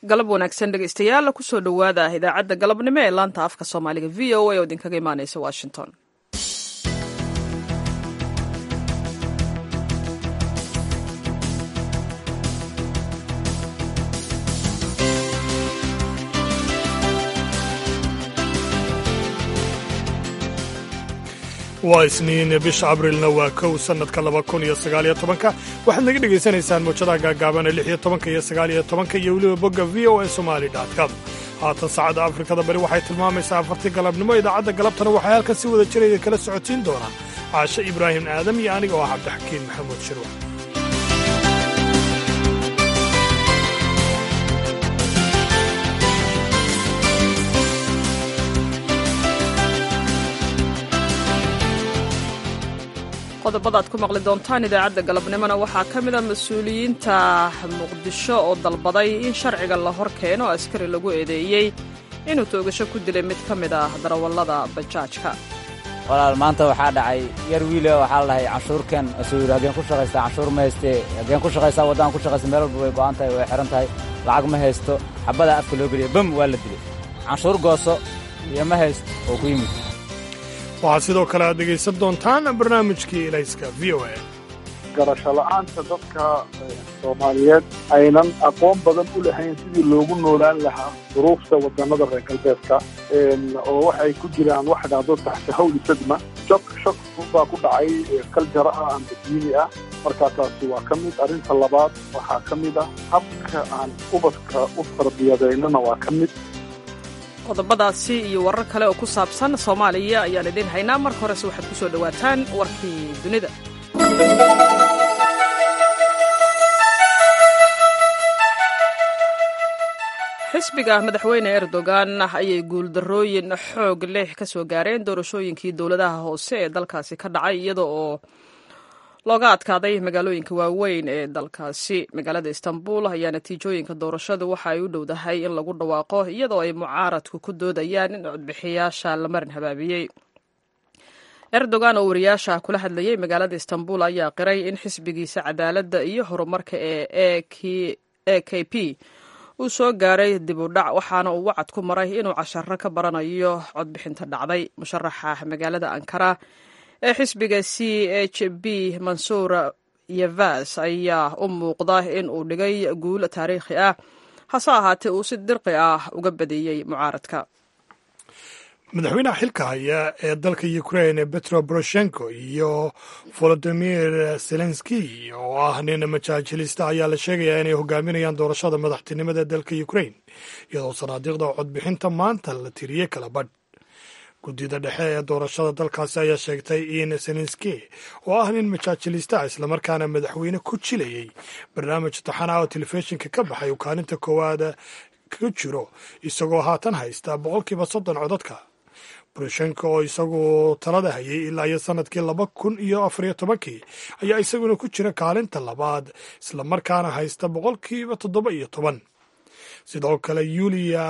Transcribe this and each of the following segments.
galab wanaagsan dhegeystayaal kusoo dhowaada idaacadda galabnimo ee laanta afka soomaaliga v o a oo idinkaga imaaneysa washington waa isniin bisha abrilna waa kow sannadka laba kun iyo sagaaliyo tobanka waxaad naga dhegaysanaysaan muujadaha gaagaaban ee lix iyo tobanka iyo sagaaliyo tobanka iyo weliba bogga v o a somali com haatan saacadda afrikada bari waxay tilmaamaysaa afartii galabnimo idaacadda galabtana waxay halkan si wada jiraya kala socotiin doonaa caashe ibraahim aadam iyo aniga oo ah cabdixakiin maxamuud shirwa qodobada ad ku maqli doontaan idaacadda galabnimona waxaa ka mid a mas-uuliyiinta muqdisho oo dalbaday in sharciga la hor keeno askari lagu eedeeyey inuu toogasho ku dilay mid ka mid ah darawallada bajaajka walaal maanta waxaa dhacay yar wiile waxaa la dhahay canshuurkan asuu yidhi hageen ku shaqaystaa canshuur ma haystee hageen ku shaqaysaa waddaan ku shaqaysta meel walba way go'an tahay way xihan tahay lacag ma haysto xabbadaa afka loo geliya bam waa la dilay canshuur gooso iyo ma haysto oo ku yimid waxaad sidoo kale aad dhegaysan doontaan barnaamijkii elayska v o a garasho la'aanta dadka soomaaliyeed aynan aqoon badan u lahayn sidii loogu noolaan lahaa duruufta wadannada reer galbeedka oo waxay ku jiraan wax dhacdo taxta hawli sadma shok shok baa ku dhacay kaljara ah amba diini ah markaa taasi waa ka mid arrinta labaad waxaa ka mid ah habka aan ubadka u tarbiyadeynana waa ka mid qodobadaasi iyo warar kale oo ku saabsan soomaaliya ayaan idiin haynaa marka horese waxaad ku soo dhowaataan warkii dunida xisbiga madaxweyne erdogan ayay guuldarrooyin xoog leh ka soo gaareen doorashooyinkii dowladaha hoose ee dalkaasi ka dhacay iyada oo looga adkaaday magaalooyinka waaweyn ee dalkaasi magaalada istanbul ayaa natiijooyinka doorashadu waxa ay u dhowdahay in lagu dhawaaqo iyadoo ay mucaaradku ku doodayaan in codbixiyaasha la marin habaabiyey erdogan oo wariyaasha kula hadlayey magaalada istanbul ayaa qiray in xisbigiisa cadaaladda iyo horumarka ee e k p uu soo gaaray dib u dhac waxaana uu wacad ku maray inuu casharo ka baranayo codbixinta dhacday musharaxa magaalada ankara ee xisbiga c h b mansuur yevas ayaa u muuqda in uu dhigay guul taariikhi ah hase ahaatee uu si dirqi ah uga badiyey mucaaradka madaxweynaha xilka haya ee dalka ukraine petro poroshenko iyo volodimir zelenski oo ah nin majaajilista ayaa la sheegayaa inay hogaaminayaan doorashada madaxtinimada dalka ukraine iyadoo sanaadiiqda codbixinta maanta la tiriyey kala badh guddida dhexe ee doorashada dalkaasi ayaa sheegtay in zelenski oo ah nin majaajilista islamarkaana madaxweyne ku jilayay barnaamij taxan ah oo telefishinka ka baxay uu kaalinta koowaad ka jiro isagoo haatan haysta boqolkiiba soddon codadka boroshenko oo isagu talada hayay ilaa iyo sanadkii laba kun iyo afariyo tobankii ayaa isaguna ku jira kaalinta labaad islamarkaana haysta boqolkiiba toddoba iyo toban sidoo kale yulia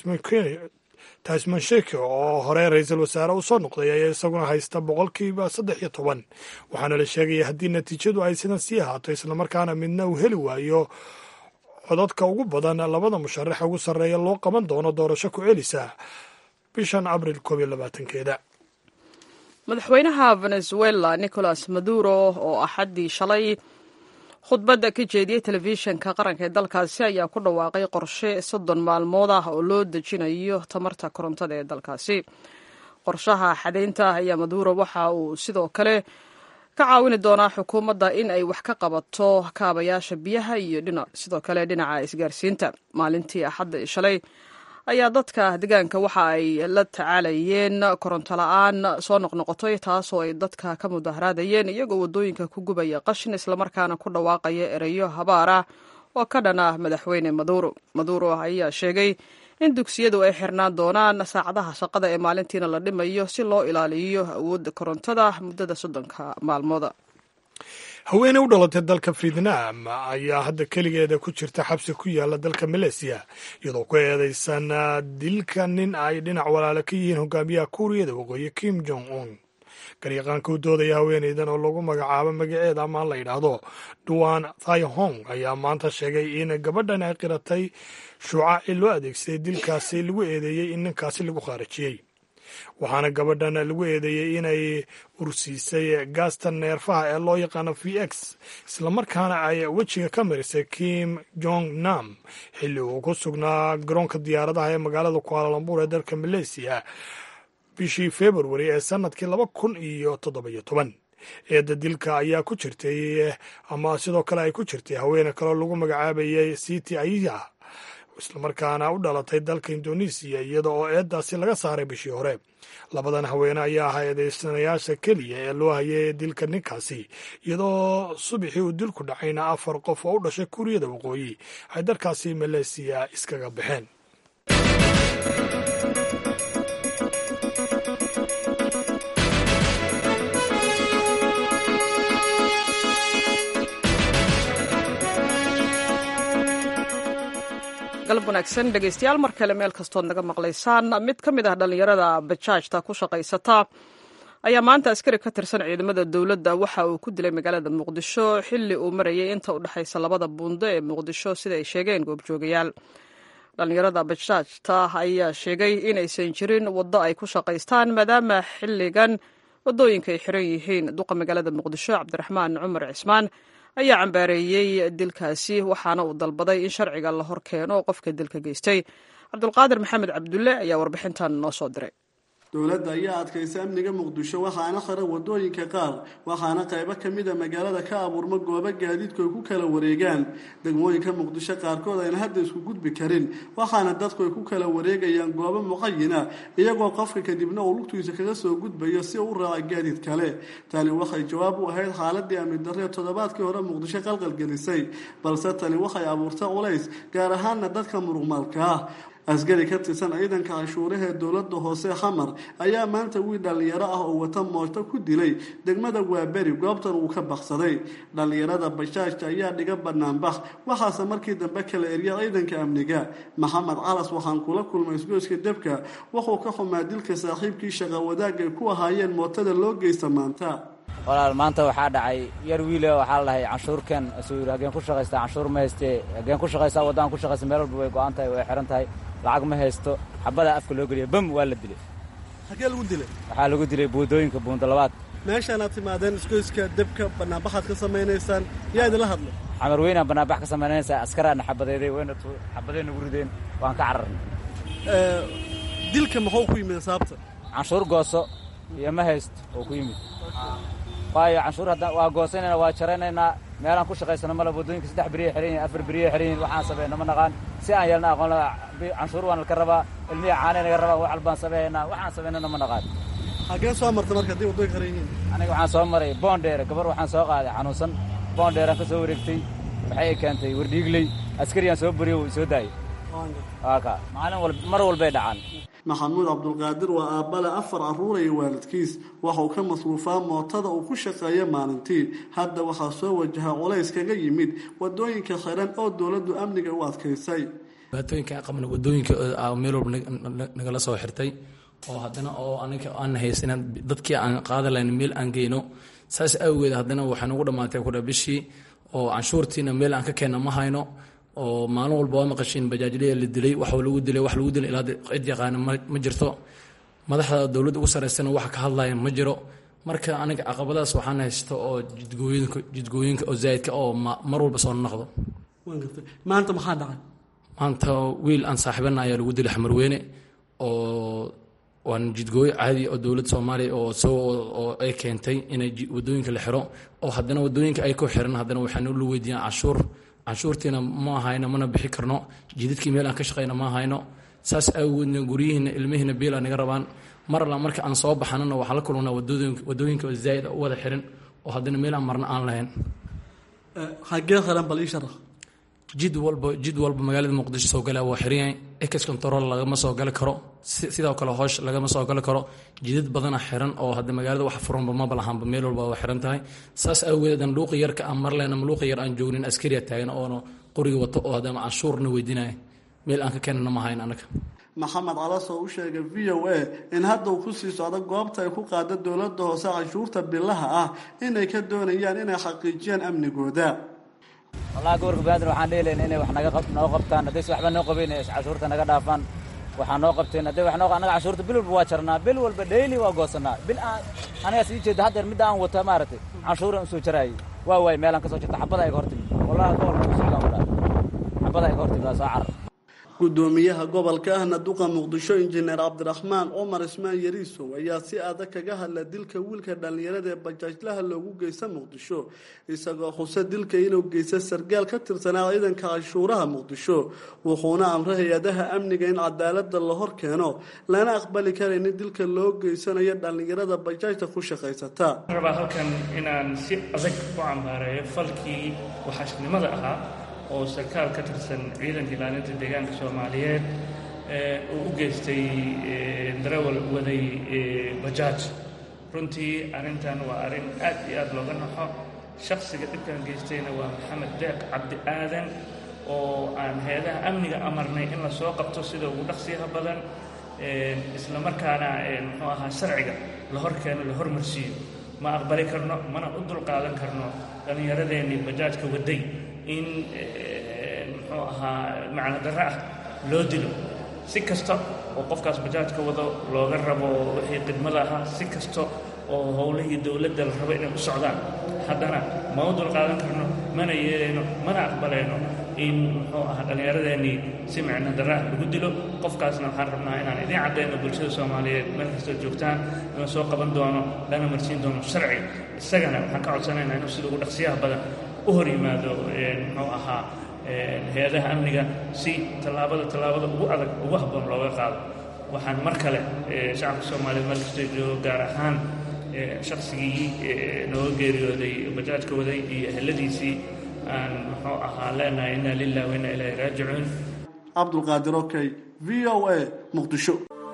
tasmansheke oo hore ra-iisul wasaare uu soo noqday ayaa isaguna haysta boqolkiiba saddex iyo toban waxaana la sheegaya haddii natiijadu ay sidan sii ahaato islamarkaana midna uu heli waayo codadka ugu badan labada musharaxa ugu sarreeya loo qaban doono doorasho ku celisa bishan abril koob iyo labaatankeeda madaxweynaha venezuela nicolas maduro oo axaddii shalay khudbadda ka jeediyey telefishinka qaranka ee dalkaasi ayaa ku dhawaaqay qorshe soddon maalmood ah oo loo dejinayo tamarta korontada ee dalkaasi qorshaha xadaynta ayaa maduro waxa uu sidoo kale ka caawini doonaa xukuumadda in ay wax ka qabato kaabayaasha biyaha iyo sidoo kale dhinaca isgaarsiinta maalintii axadda shalay ayaa dadka deegaanka waxa ay la tacaalayeen koronto la-aan soo noqnoqotay taasoo ay dadka ka mudaharaadayeen iyagoo waddooyinka ku gubaya qashin islamarkaana ku dhawaaqaya ereyo habaar ah oo ka dhan ah madaxweyne maduro maduro ayaa sheegay in dugsiyadu ay xirnaan doonaan saacadaha shaqada ee maalintiina la dhimayo si loo ilaaliyo awoodda korontada muddada soddonka maalmooda haweeney u dhalatay dalka vietnam ayaa hadda keligeeda ku jirta xabsi ku yaala dalka maleysiya iyadoo ku eedeysan dilka nin ay dhinac walaale ka yihiin hogaamiyaha kuuriyada waqooyi kim jong un garyaqaanka u doodaya haweeneydan oo lagu magacaabo magaceeda amaan la yidhaahdo duwan thayhong ayaa maanta sheegay in gabadhan ay qiratay shuucaci loo adeegsaday dilkaasi lagu eedeeyey in ninkaasi lagu khaarajiyey waxaana gabadhan lagu eedeeyey inay ursiisay gaasta neerfaha ee loo yaqaano v x islamarkaana ay wejiga ka marisay kim jong nam xilli uu ku sugnaa garoonka diyaaradaha ee magaalada kualalambur ee dalka maleysiya bishii februari ee sanadkii laba kun iyo toddobiyo toban eedda dilka ayaa ku jirtay ama sidoo kale ay ku jirtay haweene kaloo lagu magacaabayay city aya islamarkaana u dhalatay dalka indonesiya iyada oo eeddaasi laga saaray bishii hore labadan haweene ayaa ahaa eedeysanayaasha keliya ee loo hayay dilka ninkaasi iyadoo subaxii uu dilku dhacayna afar qof oo u dhashay kuuriyada waqooyi ay dalkaasi maleysiya iskaga baxeen galab wanaagsan dhegeystayaal mar kale meel kastood naga maqlaysaan mid ka mid ah dhallinyarada bajaajta ku shaqaysata ayaa maanta askari ka tirsan ciidamada dowladda waxa uu ku dilay magaalada muqdisho xilli uu marayay inta u dhexaysa labada buundo ee muqdisho sida ay sheegeen goobjoogayaal dhallinyarada bajaajta ayaa sheegay inaysan jirin waddo ay ku shaqaystaan maadaama xilligan waddooyinka ay xiran yihiin duqa magaalada muqdisho cabdiraxmaan cumar cismaan ayaa cambaareeyey dilkaasi waxaana uu dalbaday in sharciga la hor keeno qofka dilka geystay cabdulqaadir maxamed cabdulle ayaa warbixintan noo soo diray dowladda ayaa adkaysay amniga muqdisho waxaana xiran wadooyinka qaar waxaana qaybo ka mida magaalada ka abuurma goobo gaadiidku ay ku kala wareegaan degmooyinka muqdisho qaarkood ayna hadda isku gudbi karin waxaana dadku ay ku kala wareegayaan goobo muqayina iyagoo qofka kadibna uu lugtiisa kaga soo gudbayo si uu u raaca gaadiid kale tani waxay jawaab u ahayd xaaladii amni darree toddobaadkii hore muqdisho qalqalgelisay balse tani waxay abuurtay culays gaar ahaana dadka muruqmaalka ah askari ka tirsan ciidanka canshuuraha ee dowladda hoose xamar ayaa maanta wiil dhallinyaro ah oo wata mooto ku dilay degmada waaberi goobtan uu ka baksaday dhallinyarada bashaashta ayaa dhiga banaanbax waxaase markii dambe kala erya ciidanka amniga maxamed calas waxaan kula kulmay isgoyska debka wuxuu ka xumaa dilka saaxiibkii shaqa wadaag ay ku ahaayeen mootada loo geysta maanta walaal maanta waxaa dhacay yar wiile waxaa la dhahay canshuurkan asuu yidhi hageen ku shaqaystaa canshuur ma hayste hageen ku shaqaysaa waddaan ku shaqaysa meel walba way go'an tahay way xiran tahay lacag ma haysto xabadaa afka loo geliya bam waa la dilay hagee lagu dilay waxaa lagu dilay buundooyinka buunda labaad meeshaanaad timaadeen isgoyska debka banaanbaxaad ka samaynaysaan yaa idinla hadlay camar weynaan banaanbax ka samaynaysaa askaraana xabadeeday wayna xabadey nagu rideen waan ka cararnay dilka muxuu ku yimid sababta canshuur gooso iyo ma haysto oo ku yimid waayo canshuur haddaan waa goosanayna waa jaraynaynaa meelaan ku shaqaysano male waddooyinka saddex beriya xiran yihin afar beriya xiran yihin waxaan samayna ma naqaan si aan yeelna aqoon canshuur waan laka rabaa ilmiya caanay naga rabaa wax walbaan sameeynaa waxaan samaynana ma naqaan hagee soo marta marka haddii waddooyinka xiran yihiin aniga waxaan soo maray boondheere gabar waxaan soo qaaday xanuunsan boondheeraan ka soo wareegtay waxay i keentay wardhiigley askariyaan soo beriyo wuu soo daayay waaka maalin wal mar walbay dhacaan maxamuud cabdulqaadir waa aabbale afar carruuraya waalidkiis waxauu ka masruufaa mootada uu ku shaqeeya maalintii hadda waxaa soo wajaha culays kaga yimid wadooyinka xiran oo dowladdu amniga u adkaysay dhibaatooyinka qabna wadooyinka meel walba nagala soo xirtay oo haddana oo aniga aan haysanan dadkii aan qaada lahayn meel aan geyno saas awgeed haddana waxay nagu dhammaatay kudha bishii oo canshuurtiina meel aan ka keenna ma hayno oo maalin walba waa maqashiin bajaajlaya la dilay wax lagu dilay wax lagu dilay ilaa cid yaqaana ma jirto madaxda dowladda ugu saraysana wax ka hadlaya ma jiro marka aniga caqabadaas waxaan haysto oo jidgooyinka jidgooyinka oo zaa'idka oo mar walba soo noqdo maanta maxaa dhacay maanta wiil aan saaxiibana ayaa lagu dilay xamarweyne oo waan jidgooyo caadi oo dowladda soomaaliya oo soo oo ay keentay inay wadooyinka la xiro oo haddana wadooyinka ay ku xiran haddana waxaan ula weydiiyaan canshuur canshuurtiina ma hayno mana bixi karno jidadkii meel aan ka shaqayna ma hayno saas awgeedna guryihiina ilmihiina biila naga rabaan mar alla marka aan soo baxanana waxaan la kulmanaa wadooyinka zaa'id u wada xiran oo haddana meel aan marna aan lahayn xagee xiran bal ii sharax jid walba jid walba magaalada muqdisho soo galaa waa xiran yahay ex control lagama soo gali karo sidoo kale hoosh lagama soo gali karo jidad badana xiran oo hadda magaalada wax furanba maba lahaanba meel walba waa xiran tahay saas awgeed aan luuqi yarka aan marleen ama luuqi yar aan joognin askariya taagan oona qoriga wato oo haddama canshuurna weydiinaya meel aan ka keenana ma hayn anaga maxamed calas oo u sheegay v o a in hadda uu kusii socdo goobta ay ku qaada dowladda hoose canshuurta bilaha ah inay ka doonayaan inay xaqiijiyaan amnigooda wallahi gobolka banaadir waxaan dheelayn inay wax naga noo qabtaan haddayse waxba noo qabayn ay cashuurta naga dhaafaan waxaa noo qabteen hadday wax noo annaga cashuurta bil walba waa jarnaa bil walba dhayli waa goosannaa bil aan anigaas ii jeeda haddeer midda aan wata maaragtay canshuuran u soo jaraayay waa waay meelaan ka soo jirta xabada ay ka hor timid wallahi gobolka ku socdaan wadhaa xabada ay ka hor timid waa soo carar gudoomiyaha gobolka ahna duqa muqdisho injineer cabdiraxmaan cumar ismaan yariisow ayaa si adag kaga hadla dilka wiilka dhallinyarada ee bajaajlaha loogu geysta muqdisho isagoo xuse dilka inuu geysta sargaal ka tirsanaa ciidanka canshuuraha muqdisho wuxuuna amray hay-adaha amniga in cadaalada la hor keeno lana aqbali karayn in dilka loo geysanayo dhallinyarada bajaajta ku shaqaysata rabaa halkan inaan si adag u cambaareeyo falkii waxaashnimada ahaa oo sarkaal ka tirsan ciidanka ilaalinta deegaanka soomaaliyeed uu u geystay darawal waday bajaaj runtii arrintan waa arrin aad iyo aad looga naxo shakhsiga dhibkan geystayna waa maxamed deeq cabdi aadan oo aan hay-adaha amniga amarnay in la soo qabto sida ugu dhaqsiyaha badan isla markaana muxuu ahaa sharciga la hor keeno la hormarsiiyo ma aqbali karno mana u dulqaadan karno dhallinyaradeenii bajaajka waday in muxuu ahaa macno darro ah loo dilo si kasta oo qofkaas bajaajka wado looga rabo wixii khidmada ahaa si kasta oo howlihii dowladda la rabo inay u socdaan haddana ma u dulqaadan karno mana yeelayno mana aqbalayno in muxuu ahaa dhallinyaradeenii si micno darro ah lagu dilo qofkaasna waxaan rabnaa inaan idiin caddayno bulshada soomaaliyeed meel kastoo joogtaan inuu soo qaban doono lana marsiin doono sharciga isagana waxaan ka codsanaynaa inuu sida ugu dhaqsiyaha badan u hor yimaado muxuu ahaa hay-adaha amniga si tallaabada tallaabada ugu adag ugu habboon looga qaado waxaan mar kale shacabka soomaaliyeed meel kastoo joogo gaar ahaan shaqsigii nooga geeriyooday bajaajka waday iyo eheladiisii aan muxuu ahaa leenahay inna lilah wa inna ilaahi raajicuun cabdulqaadir okey v o a muqdisho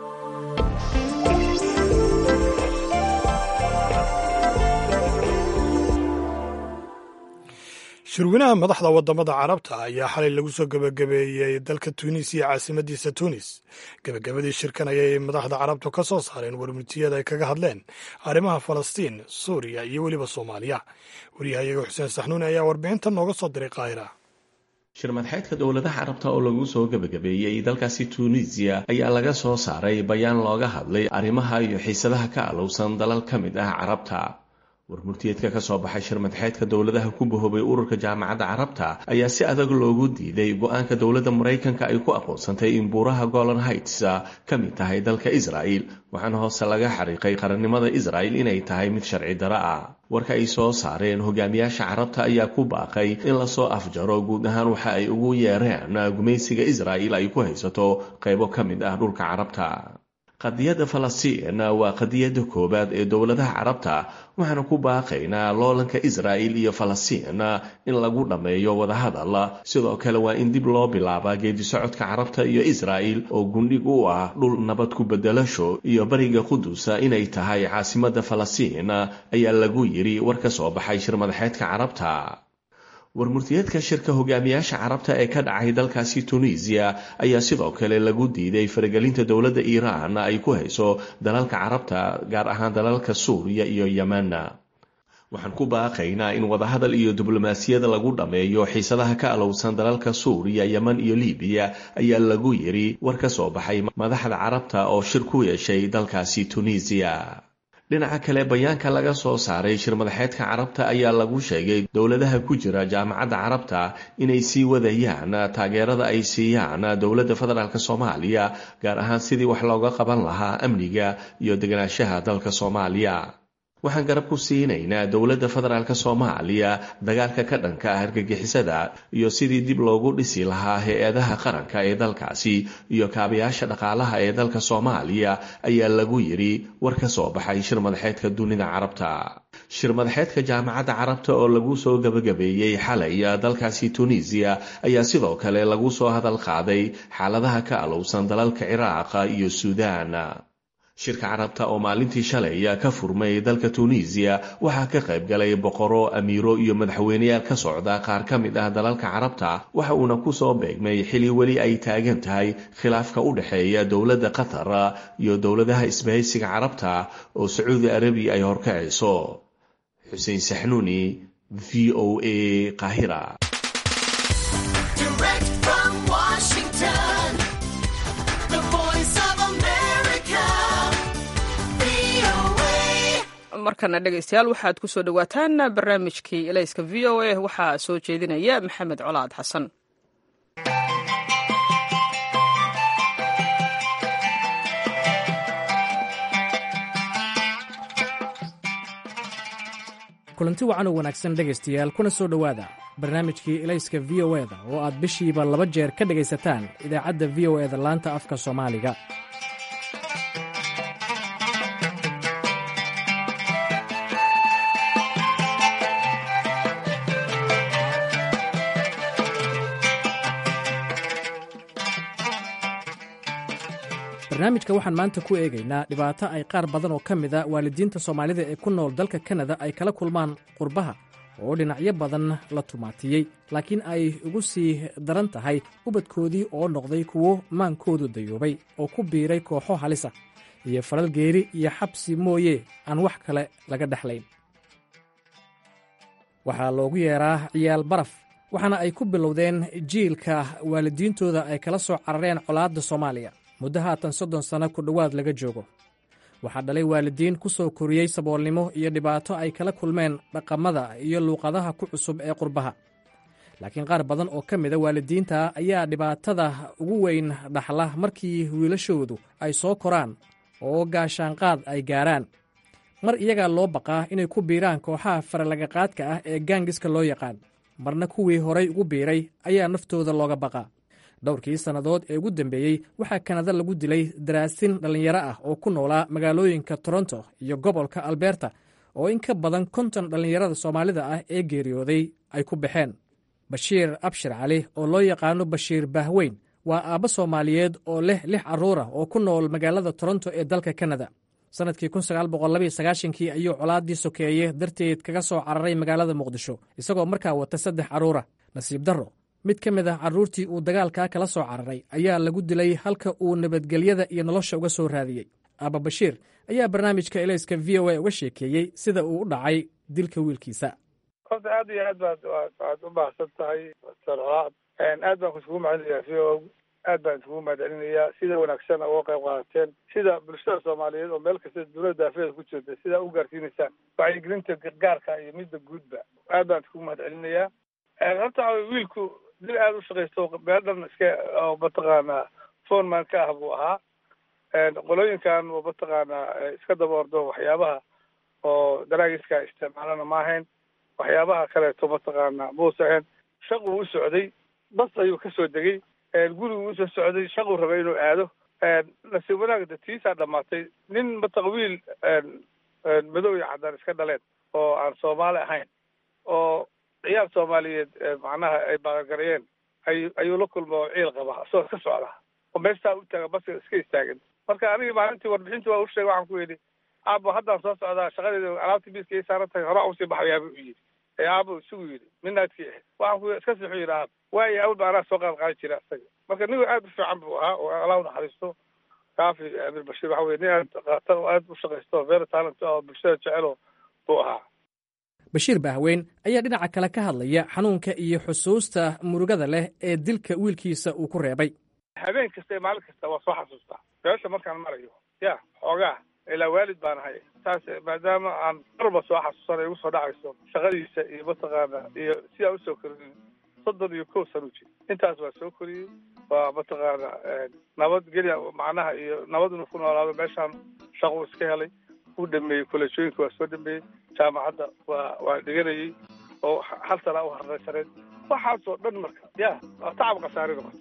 shirweynaha madaxda wadamada carabta ayaa xalay lagu soo gebagabeeyey dalka tunis iyo caasimadiisa tunis gebagabadii shirkan ayay madaxda carabtu ka soo saareen warmitiyada ay kaga hadleen arrimaha falastiin suuriya iyo weliba soomaaliya waryahayaga xuseen saxnuuni ayaa warbixintan nooga soo diray qaahira shirmadxeedka dowladaha carabta oo lagu soo gebagabeeyey dalkaasi tunisiya ayaa laga soo saaray bayaan looga hadlay arrimaha iyo xiisadaha ka alowsan dalal ka mid ah carabta warmurtiyeedka ka soo baxay shirmadxeedka dowladaha ku bahoobay ururka jaamacadda carabta ayaa si adag loogu diiday go-aanka dowladda maraykanka ay ku aqoonsantay in buuraha golan heights ka mid tahay dalka israa'il waxaana hoose laga xariiqay qarannimada israa'il inay tahay mid sharci daro ah warka ay soo saareen hogaamiyaasha carabta ayaa ku baaqay in lasoo afjaro guud ahaan waxa ay ugu yeereen gumaysiga israa'il ay ku haysato qaybo ka mid ah dhulka carabta qadiyadda falastiin waa qadiyadda koowaad ee dowladaha carabta waxaana ku baaqaynaa loolanka israa'il iyo falastiin in lagu dhammeeyo wadahadal sidoo kale waa in dib loo bilaabaa geedisocodka carabta iyo israa'il oo gundhig u ah dhul nabad ku bedelasho iyo bariga qudusa inay tahay caasimadda falastiin ayaa lagu yidhi war ka soo baxay shirmadaxeedka carabta warmurtiyeedka shirka hogaamiyaasha carabta ee ka dhacay dalkaasi tunisiya ayaa sidoo kale lagu diiday faragelinta dowladda iiraan ay ku hayso dalalka carabta gaar ahaan dalalka suuriya iyo yemen waxaan ku baaqaynaa in wadahadal iyo diblomaasiyada lagu dhammeeyo xiisadaha ka alowsan dalalka suuriya yemen iyo libiya ayaa lagu yidhi war ka soo baxay madaxda carabta oo shir ku yeeshay dalkaasi tunisiya dhinaca kale bayaanka laga soo saaray shirmadaxeedka carabta ayaa lagu sheegay dowladaha ku jira jaamacadda carabta inay sii wadayaan taageerada ay siiyaan dowladda federaalk soomaaliya gaar ahaan sidii wax looga qaban lahaa amniga iyo deganaanshaha dalka soomaaliya waxaan garab ku siinaynaa dowladda federaalk soomaaliya dagaalka ka dhanka ah argagixisada iyo sidii dib loogu dhisi lahaa hay-adaha qaranka ee dalkaasi iyo kaabayaasha dhaqaalaha ee dalka soomaaliya ayaa lagu yidhi war ka soo baxay shir madaxeedka dunida carabta shir madaxeedka jaamacadda carabta oo lagu soo gebagabeeyey xalay dalkaasi tunisiya ayaa sidoo kale lagu soo hadal qaaday xaaladaha ka alowsan dalalka ciraaqa iyo suudaan shirka carabta oo maalintii shalay ka furmay dalka tunisiya waxaa ka qayb galay boqoro amiiro iyo madaxweyneyaal ka socda qaar ka mid ah dalalka carabta waxa uuna ku soo beegmay xili weli ay taagan tahay khilaafka u dhexeeya dowladda qatar iyo dowladaha isbahaysiga carabta oo sacuudi arabiya ay horkacayso xuseen saxnuuni v o a qaahira markana dhegaystayaal waxaad ku soo dhowaataan barnaamijkii elayska v o a waxaa soo jeedinaya maxamed colaad xasan kulanti wacan oo wanaagsan dhegaystayaal kuna soo dhowaada barnaamijkii elayska v o eda oo aad bishiiba laba jeer ka dhegaysataan idaacadda v o eda laanta afka soomaaliga barnaamijka waxaan maanta ku eegaynaa dhibaato ay qaar badan oo ka mid a waalidiinta soomaalida ee ku nool dalka kanada ay kala kulmaan qurbaha oo dhinacyo badan la tumaatiyey laakiin ay ugu sii daran tahay ubadkoodii oo noqday kuwo maankoodu dayoobay oo ku biiray kooxo halisa iyo falal geeri iyo xabsi mooye aan wax kale laga dhexlayn waxaa loogu yeeraa ciyaal baraf waxaana ay ku bilowdeen jiilka waalidiintooda ay kala soo carareen colaadda soomaaliya muddo haatan soddon sanno ku dhowaad laga joogo waxaa dhalay waalidiin ku soo koriyey saboolnimo iyo dhibaato ay kala kulmeen dhaqamada iyo luuqadaha ku cusub ee qurbaha laakiin qaar badan oo ka mida waalidiinta ayaa dhibaatada ugu weyn dhaxla markii wiilashoodu ay soo koraan oo gaashaanqaad ay gaaraan mar iyagaa loo baqaa inay ku biiraan kooxaha faralagaqaadka ah ee gaangiska loo yaqaan marna kuwii horay ugu biiray ayaa naftooda looga baqaa dhowrkii sannadood ee ugu dambeeyey waxaa kanada lagu dilay daraasin dhallinyaro ah oo ku noolaa magaalooyinka toronto iyo gobolka alberta oo in ka badan konton dhallinyarada soomaalida ah ee geeriyooday ay ku baxeen bashiir abshir cali oo loo yaqaano bashiir bahweyn waa aabbo soomaaliyeed oo leh lix carruur ah oo ku nool magaalada toronto ee dalka kanada sannadkii kii ayuu colaaddii sokeeye darteed kaga soo cararay magaalada muqdisho isagoo markaa wata saddex carruura nasiib darro mid ka mid ah carruurtii uu dagaalkaa kala soo cararay ayaa lagu dilay halka uu nabadgelyada iyo nolosha uga soo raadiyey aaba bashiir ayaa barnaamijka elayska v o a uga sheekeeyey sida uu u dhacay dilka wiilkiisa horta aad iyo aad baad waad u baahsan tahay sarcolaad aad baan kusugu mahadinayaa v o aad baan isugu mahadcelinayaa sida wanaagsan uga qayb qaadateen sida bulshada soomaaliyeed oo meel kasta dowladda daafeeda ku jirta sidaa u gaarsiinaysaan wacyigelinta gargaarka iyo midda guudba aad baan isugu mahadcelinayaa horta waxa wiilku dil aada u shaqaysto meel dhan iska oo mataqaanaa foreman ka ah buu ahaa qolooyinkan oo mataqaanaa iska daba ordo waxyaabaha oo daraagiska isticmaalana ma ahayn waxyaabaha kaleeto mataqaanaa muusa ahayn shaquu u socday bas ayuu kasoo degay gurigu usoo socday shaquu rabay inuu aado nasiib wanaag datiisaa dhamaatay nin mataqa wiil madow iyo caddaan iska dhaleen oo aan soomaali ahayn oo ciyaal soomaaliyeed macnaha ay baaqagareeyeen ay ayuu la kulma oo ciil qaba isagoo iska socda oo meestaa u taaga baska iska istaagan marka anigii maalintii warbixintii waa u sheegay waxaan ku yidhi aabo haddaan soo socdaa shaqadeeda alaabtii biiska ii saaran tahay horaa usii baxayaaba u yidhi ee aabo isugu yidhi midnaadkii ahayd waxaan ku iska siixu yidhi aab waayo awalba anaa soo qaad qaadi jira isaga marka nigu aad u fiican buu ahaa oo allah u naxariisto kaafi amir bashiir waxa weye nin aad qatar oo aad u shaqaysto very talent oo bulshada jecelo buu ahaa bashiir bahweyn ayaa dhinaca kale ka hadlaya xanuunka iyo xusuusta murugada leh ee dilka wiilkiisa uu ku reebay habeen kasta iyo maalin kasta waa soo xasuustaa meesha markaan marayo ya xoogaa ilaa waalid baan ahay saas maadaama aan marba soo xasuusanay igu soo dhacayso shaqadiisa iyo mataqaana iyo sidaa usoo koriyey soddon iyo kow sano jir intaas waa soo koriyey waa mataqaana nabadgelya macnaha iyo nabad inuu ku noolaado meeshaan shaquu iska helay u dhameeyey kolleejooyinka waa soo dhameeyey jaamacadda waa waa dhiganayey oo hal sanaa u harraysaneed waxaasoo dhan marka ya waa tacab khasaari noqota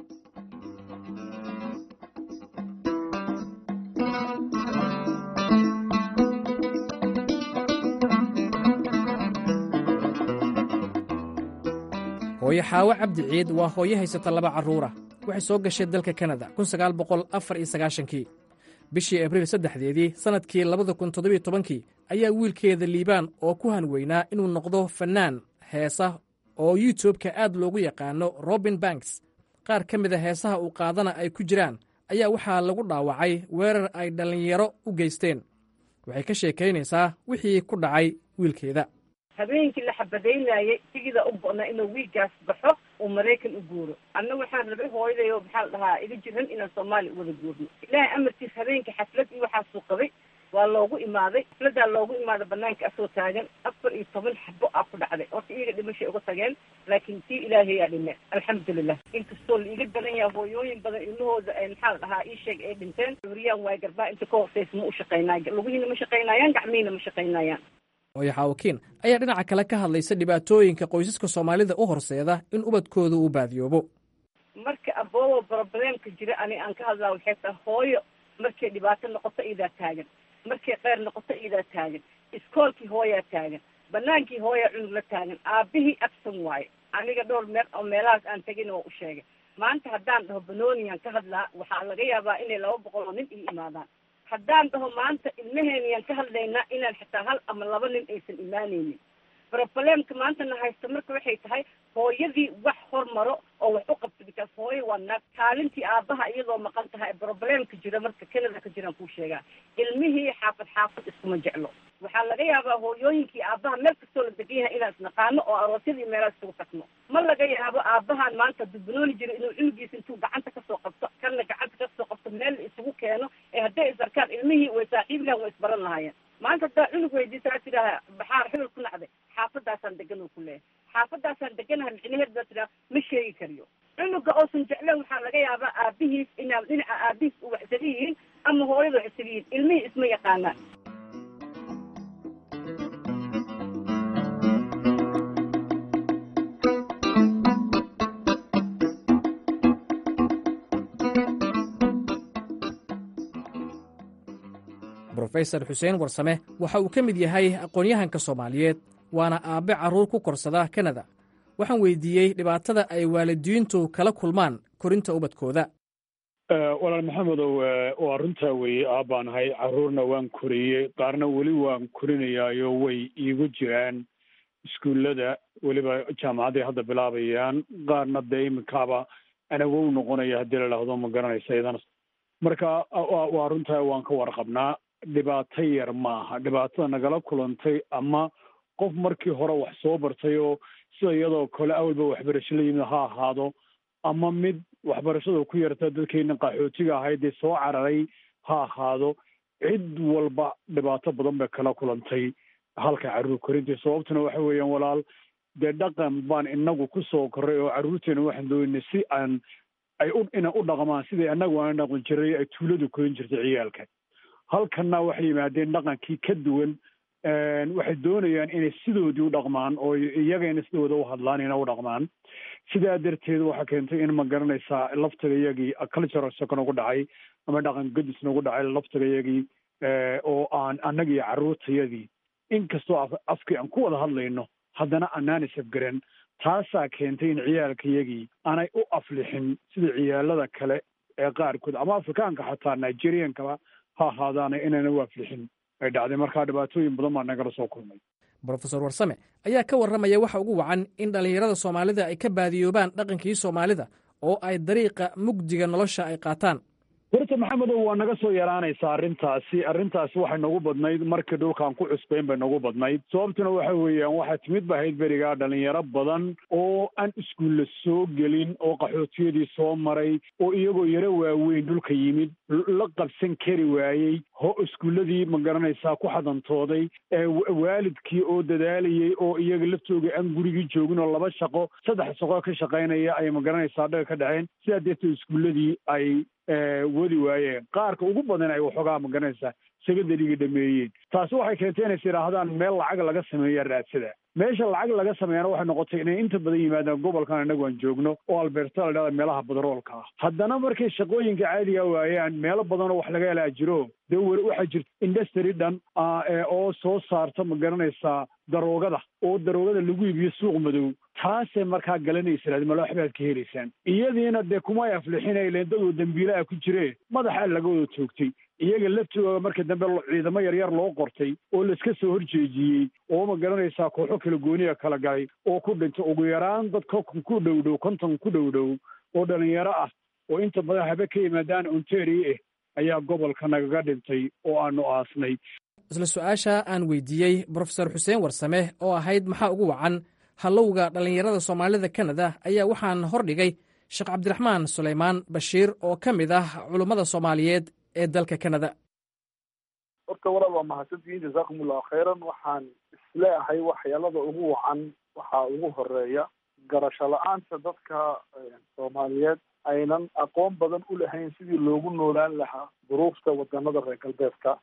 hooyo xaawo cabdi ciid waa hooyo haysata laba carruura waxay soo gashay dalka kanada kii bishii abriil saddexdeedii sannadkii labada kun toddobiyo tobankii ayaa wiilkeeda liibaan oo ku hanweynaa inuu noqdo fannaan heesa oo youtubeka aad loogu yaqaano robin banks qaar ka mid a heesaha uu qaadana ay ku jiraan ayaa waxaa lagu dhaawacay weerar ay dhallinyaro u geysteen waxay ka sheekaynaysaa wixii ku dhacay wiilkeeda habeenkii la xabadaynayay sigida u go'na inuu wiiggaas baxo uu maraykan u guuro anna waxaan rabay hooyadayo maxaa la dhahaa iga jiran inaan soomaaliya u wada guurno ilaahay amarkiis habeenkii xaflad iyo waxaasuu qabay waa loogu imaaday xafladaa loogu imaaday banaanka asoo taagan afar iyo toban xabo aa ku dhacday horta iyaga dhimashay uga tageen laakiin tii ilaahayaa dhime alxamdulilah inkastoo la iga badan yahay hooyooyin badan ilmahooda maxaa la dhahaa ii sheeg ay dhinteen cuuriyaan waay garbaa inta ka hortaysa ma u shaqaynaay lugihiina ma shaqaynayaan gacmihiina ma shaqaynayaan hooyo xaawakiin ayaa dhinaca kale ka hadlaysa dhibaatooyinka qoysaska soomaalida u horseeda in ubadkooda uu baadiyoobo marka aboobo brobleemka jira ani aan ka hadlaa waxay tahay hooyo markay dhibaato noqoto iyadaa taagan markay keyr noqoto iyadaa taagan iskoolkii hooyaa taagan banaankii hooyaa cunug la taagan aabihii absan waaye aniga dhowr meel oo meelahaas aan tegin oo u sheegay maanta haddaan dhaho banooniyan ka hadlaa waxaa laga yaabaa inay laba boqol oo nin ii imaadaan haddaan dhaho maanta ilmaheeniyaan ka hadlaynaa inaan xitaa hal ama laba nin aysan imaanaynin brobleemka maantana haysta marka waxay tahay hooyadii wax hormaro oo wax u qabta bikaas hooyo waa naag kaalintii aabaha iyadoo maqan tahay brobleemka jira marka canada ka jiraan kuu sheegaa ilmihii xaafad xaafad iskuma jeclo waxaa laga yaabaa hooyooyinkii aabaha meel kastoo la degan yahay inaan isnaqaano oo aroosyadii meelaha isugu tagno ma laga yaabo aabahan maanta dubanooni jiro inuu cunugiisa intuu gacanta kasoo qabto kanna gacanta kasoo qabto meel la isugu keeno ee hadday is arkaan ilmihii way saaxiib lahan way isbaran lahaayeen maanta haddaa cunug weydiisaa tidaaha baxaar xibel ku nacday xaafadaasaan degan oo ku leeyahay xaafadaasaan deganaha micnaheed baa tidhaha ma sheegi kariyo cunuga oosan jecleen waxaa laga yaabaa aabihiis inaa dhinaca aabihiis u wax isaga yihiin ama hooyada wax isaga yihiin ilmihii isma yaqaanaan brofesor xuseen warsame waxa uu ka mid yahay aqoon-yahanka soomaaliyeed waana aabbe carruur ku korsada kanada waxaan weydiiyey dhibaatada ay waalidiintu kala kulmaan korinta ubadkooda walaal maxamedow waa runtaa weeye aabbaan ahay carruurna waan koriyey qaarna weli waan korinayaayo way iigu jiraan iskuullada weliba jaamacadday hadda bilaabayaan qaarna dee iminkaaba anawow noqonaya haddii la dhahdo ma garanaysa idana marka waa runtaa waan ka warqabnaa dhibaato yar ma aha dhibaatada nagala kulantay ama qof markii hore wax soo bartay oo sida iyadoo kale awalba waxbarasho la yimid ha ahaado ama mid waxbarashada ku yarta dadkeenna qaxootiga ahayd dee soo cararay ha ahaado cid walba dhibaato badan bay kala kulantay halka carruur korintii sababtuna waxa weeyaan walaal dee dhaqan baan inagu ku soo korray oo carruurteena waxaan doonay si aan ay u ina u dhaqmaan sidai annagu aan dhaqan jiray ay tuuladu korin jirtay ciyaalka halkanna waxay yimaadeen dhaqankii ka duwan waxay doonayaan inay sidoodii u dhaqmaan oo iyagayna sidooda u hadlaan ina u dhaqmaan sidaa darteed waxaa keentay in ma garanaysaa laftaga iyagii cultural shock nagu dhacay ama dhaqan gadis nagu dhacay laftaga iyagii oo aan annagii carruurtayadii inkastoo afkii aan ku wada hadlayno haddana anaan isafgaran taasaa keentay in ciyaalka iyagii aanay u aflixin sida ciyaalada kale ee qaarkood ama afrikaanka xataa nigeriankaba ha ahaadaana inayna u aflixin ay dhacday markaa dhibaatooyin badan baa nagala soo kulmay brofesor warsame ayaa ka warramaya waxa ugu wacan in dhallinyarada soomaalida ay ka baadiyoobaan dhaqankii soomaalida oo ay dariiqa mugdiga nolosha ay qaataan horta maxamedow waa naga soo yaraanaysaa arrintaasi arrintaasi waxay nagu badnayd markii dhulkaan ku cusbayn bay nagu badnayd sababtuna waxa weeyaan waxaa timid ba ahayd berigaa dhalinyaro badan oo aan iskuulla soo gelin oo qaxootiyadii soo maray oo iyagoo yaro waaweyn dhulka yimid la qabsan kari waayey ho iskuulladii ma garanaysaa ku xadantooday waalidkii oo dadaalayey oo iyaga laftooga aan gurigii joogin oo laba shaqo saddex shaqo ka shaqaynaya ay ma garanaysaa dhaga ka dhaceen sidaa darteed iskuulladii ay wadi waayeen qaarka ugu badan ay waxoogaa ma garanaysaa secondariga dhameeyeen taasi waxay keentay inays yidhaahdaan meel lacag laga sameeya raadsada meesha lacag laga sameeyana waxay noqotay inay inta badan yimaadaan gobolkan inagu aan joogno oo alberta la dhahda meelaha badroolka ah haddana markay shaqooyinka caadiga waayaan meelo badanoo wax laga helaa jiro dee weli waxaa jirta industry dhan oo soo saarta ma garanaysaa daroogada oo daroogada lagu iibiyo suuq madow taasay markaa galanaysan malo waxbaad ka helaysaan iyadiina dee kumay aflixinayleen dadoo dembiile ah ku jiree madaxa laga wada toogtay iyaga laftooda marka dambe ciidamo yaryar loo qortay oo laiska soo horjeejiyey oo ma garanaysaa kooxo kala gooniya kala galay oo ku dhintay ugu yaraan dad konton ku dhow dhow konton ku dhow dhow oo dhalinyaro ah oo inta badan habe ka yimaadaan ontario ah ayaa gobolka nagaga dhintay oo aanu aasnay isla su-aasha aan weydiiyey brofesor xuseen warsame oo ahayd maxaa ugu wacan hallowga dhallinyarada soomaalida kanada ayaa waxaan hordhigay sheekh cabdiraxmaan sulaymaan bashiir oo ka mid ah culummada soomaaliyeed ee dalka kanada horta walaal waa mahadsantihiin jazaakum allahu khayran waxaan isleeahay waxyaalada ugu wacan waxaa ugu horeeya garasho la-aanta dadka soomaaliyeed aynan aqoon badan u lahayn sidii loogu noolaan lahaa duruufta wadanada reer galbeedka